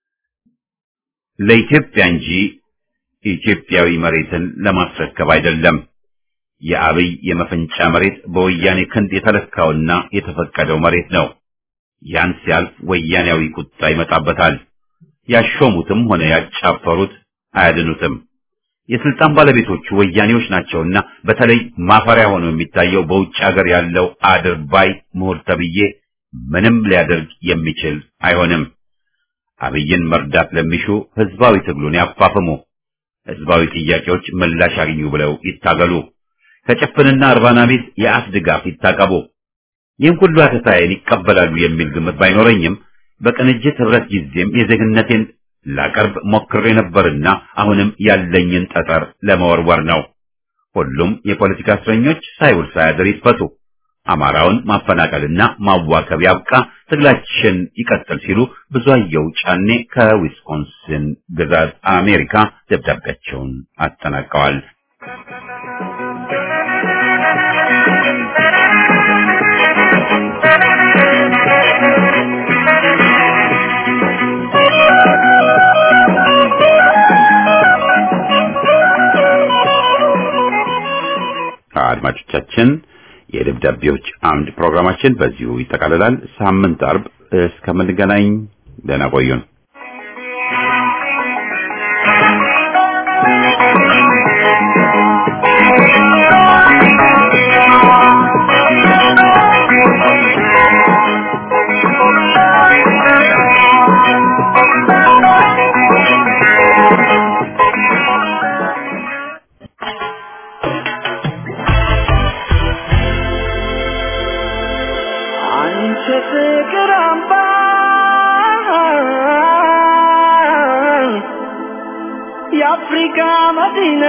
[SPEAKER 1] ለኢትዮጵያ እንጂ ኢትዮጵያዊ መሬትን ለማስረከብ አይደለም። የአብይ የመፈንጫ መሬት በወያኔ ክንድ የተለካውና የተፈቀደው መሬት ነው። ያን ሲያልፍ ወያኔያዊ ቁጣ ይመጣበታል። ያሾሙትም ሆነ ያጫፈሩት አያድኑትም። የስልጣን ባለቤቶቹ ወያኔዎች ናቸውና በተለይ ማፈሪያ ሆኖ የሚታየው በውጭ ሀገር ያለው አድርባይ ምሁር ተብዬ ምንም ሊያደርግ የሚችል አይሆንም። አብይን መርዳት ለሚሹ ህዝባዊ ትግሉን ያፋፍሙ፣ ህዝባዊ ጥያቄዎች ምላሽ አግኙ ብለው ይታገሉ፣ ከጭፍንና እርባና ቢስ የአፍ ድጋፍ ይታቀቡ። ይህን ሁሉ አተታዬን ይቀበላሉ የሚል ግምት ባይኖረኝም በቅንጅት ህብረት ጊዜም የዜግነቴን ላቀርብ ሞክሬ ነበርና አሁንም ያለኝን ጠጠር ለመወርወር ነው። ሁሉም የፖለቲካ እስረኞች ሳይውል ሳያድር ይፈቱ። አማራውን ማፈናቀልና ማዋከብ ያብቃ፣ ትግላችን ይቀጥል ሲሉ ብዙአየሁ ጫኔ ከዊስኮንሲን ግዛት አሜሪካ ደብዳቤያቸውን አጠናቀዋል። አድማጮቻችን የደብዳቤዎች አምድ ፕሮግራማችን በዚሁ ይጠቃልላል። ሳምንት አርብ እስከምንገናኝ ደህና ቆዩን።
[SPEAKER 3] አንቺ ፍቅር አምባ የአፍሪካ መዲና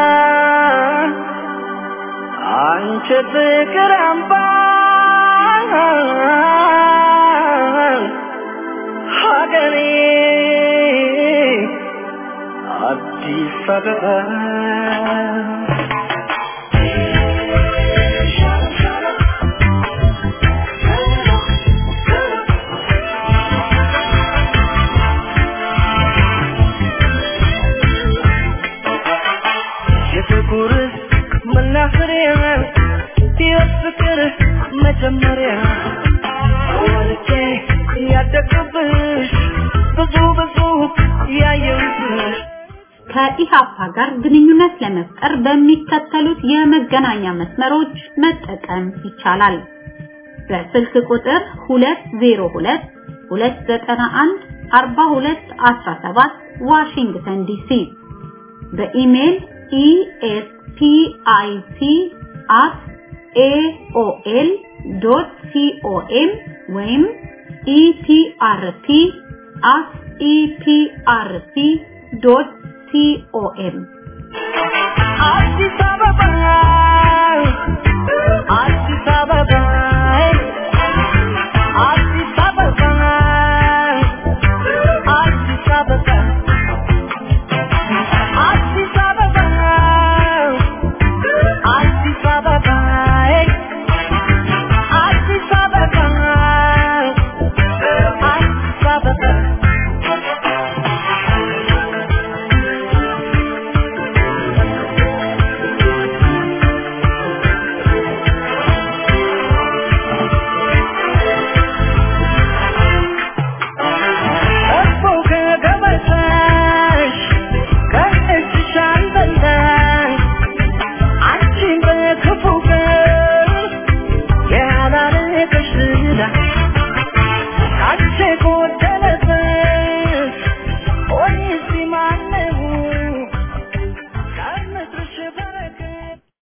[SPEAKER 3] አንቺ ፍቅር አምባ ሀገሬ አዲስ አበባ የፍቅር መናኸሪያ የፍቅር መጀመሪያ ወልጄ ያደግኩብሽ ብዙ ብዙ ያየሁብሽ
[SPEAKER 2] ከኢሃፓ ጋር ግንኙነት ለመፍጠር በሚከተሉት የመገናኛ መስመሮች መጠቀም ይቻላል። በስልክ ቁጥር 202 291 4217 ዋሽንግተን ዲሲ በኢሜል espic@aol.com ወይም eprp@eprp.com
[SPEAKER 3] አዲስ አበባ አዲስ አበባ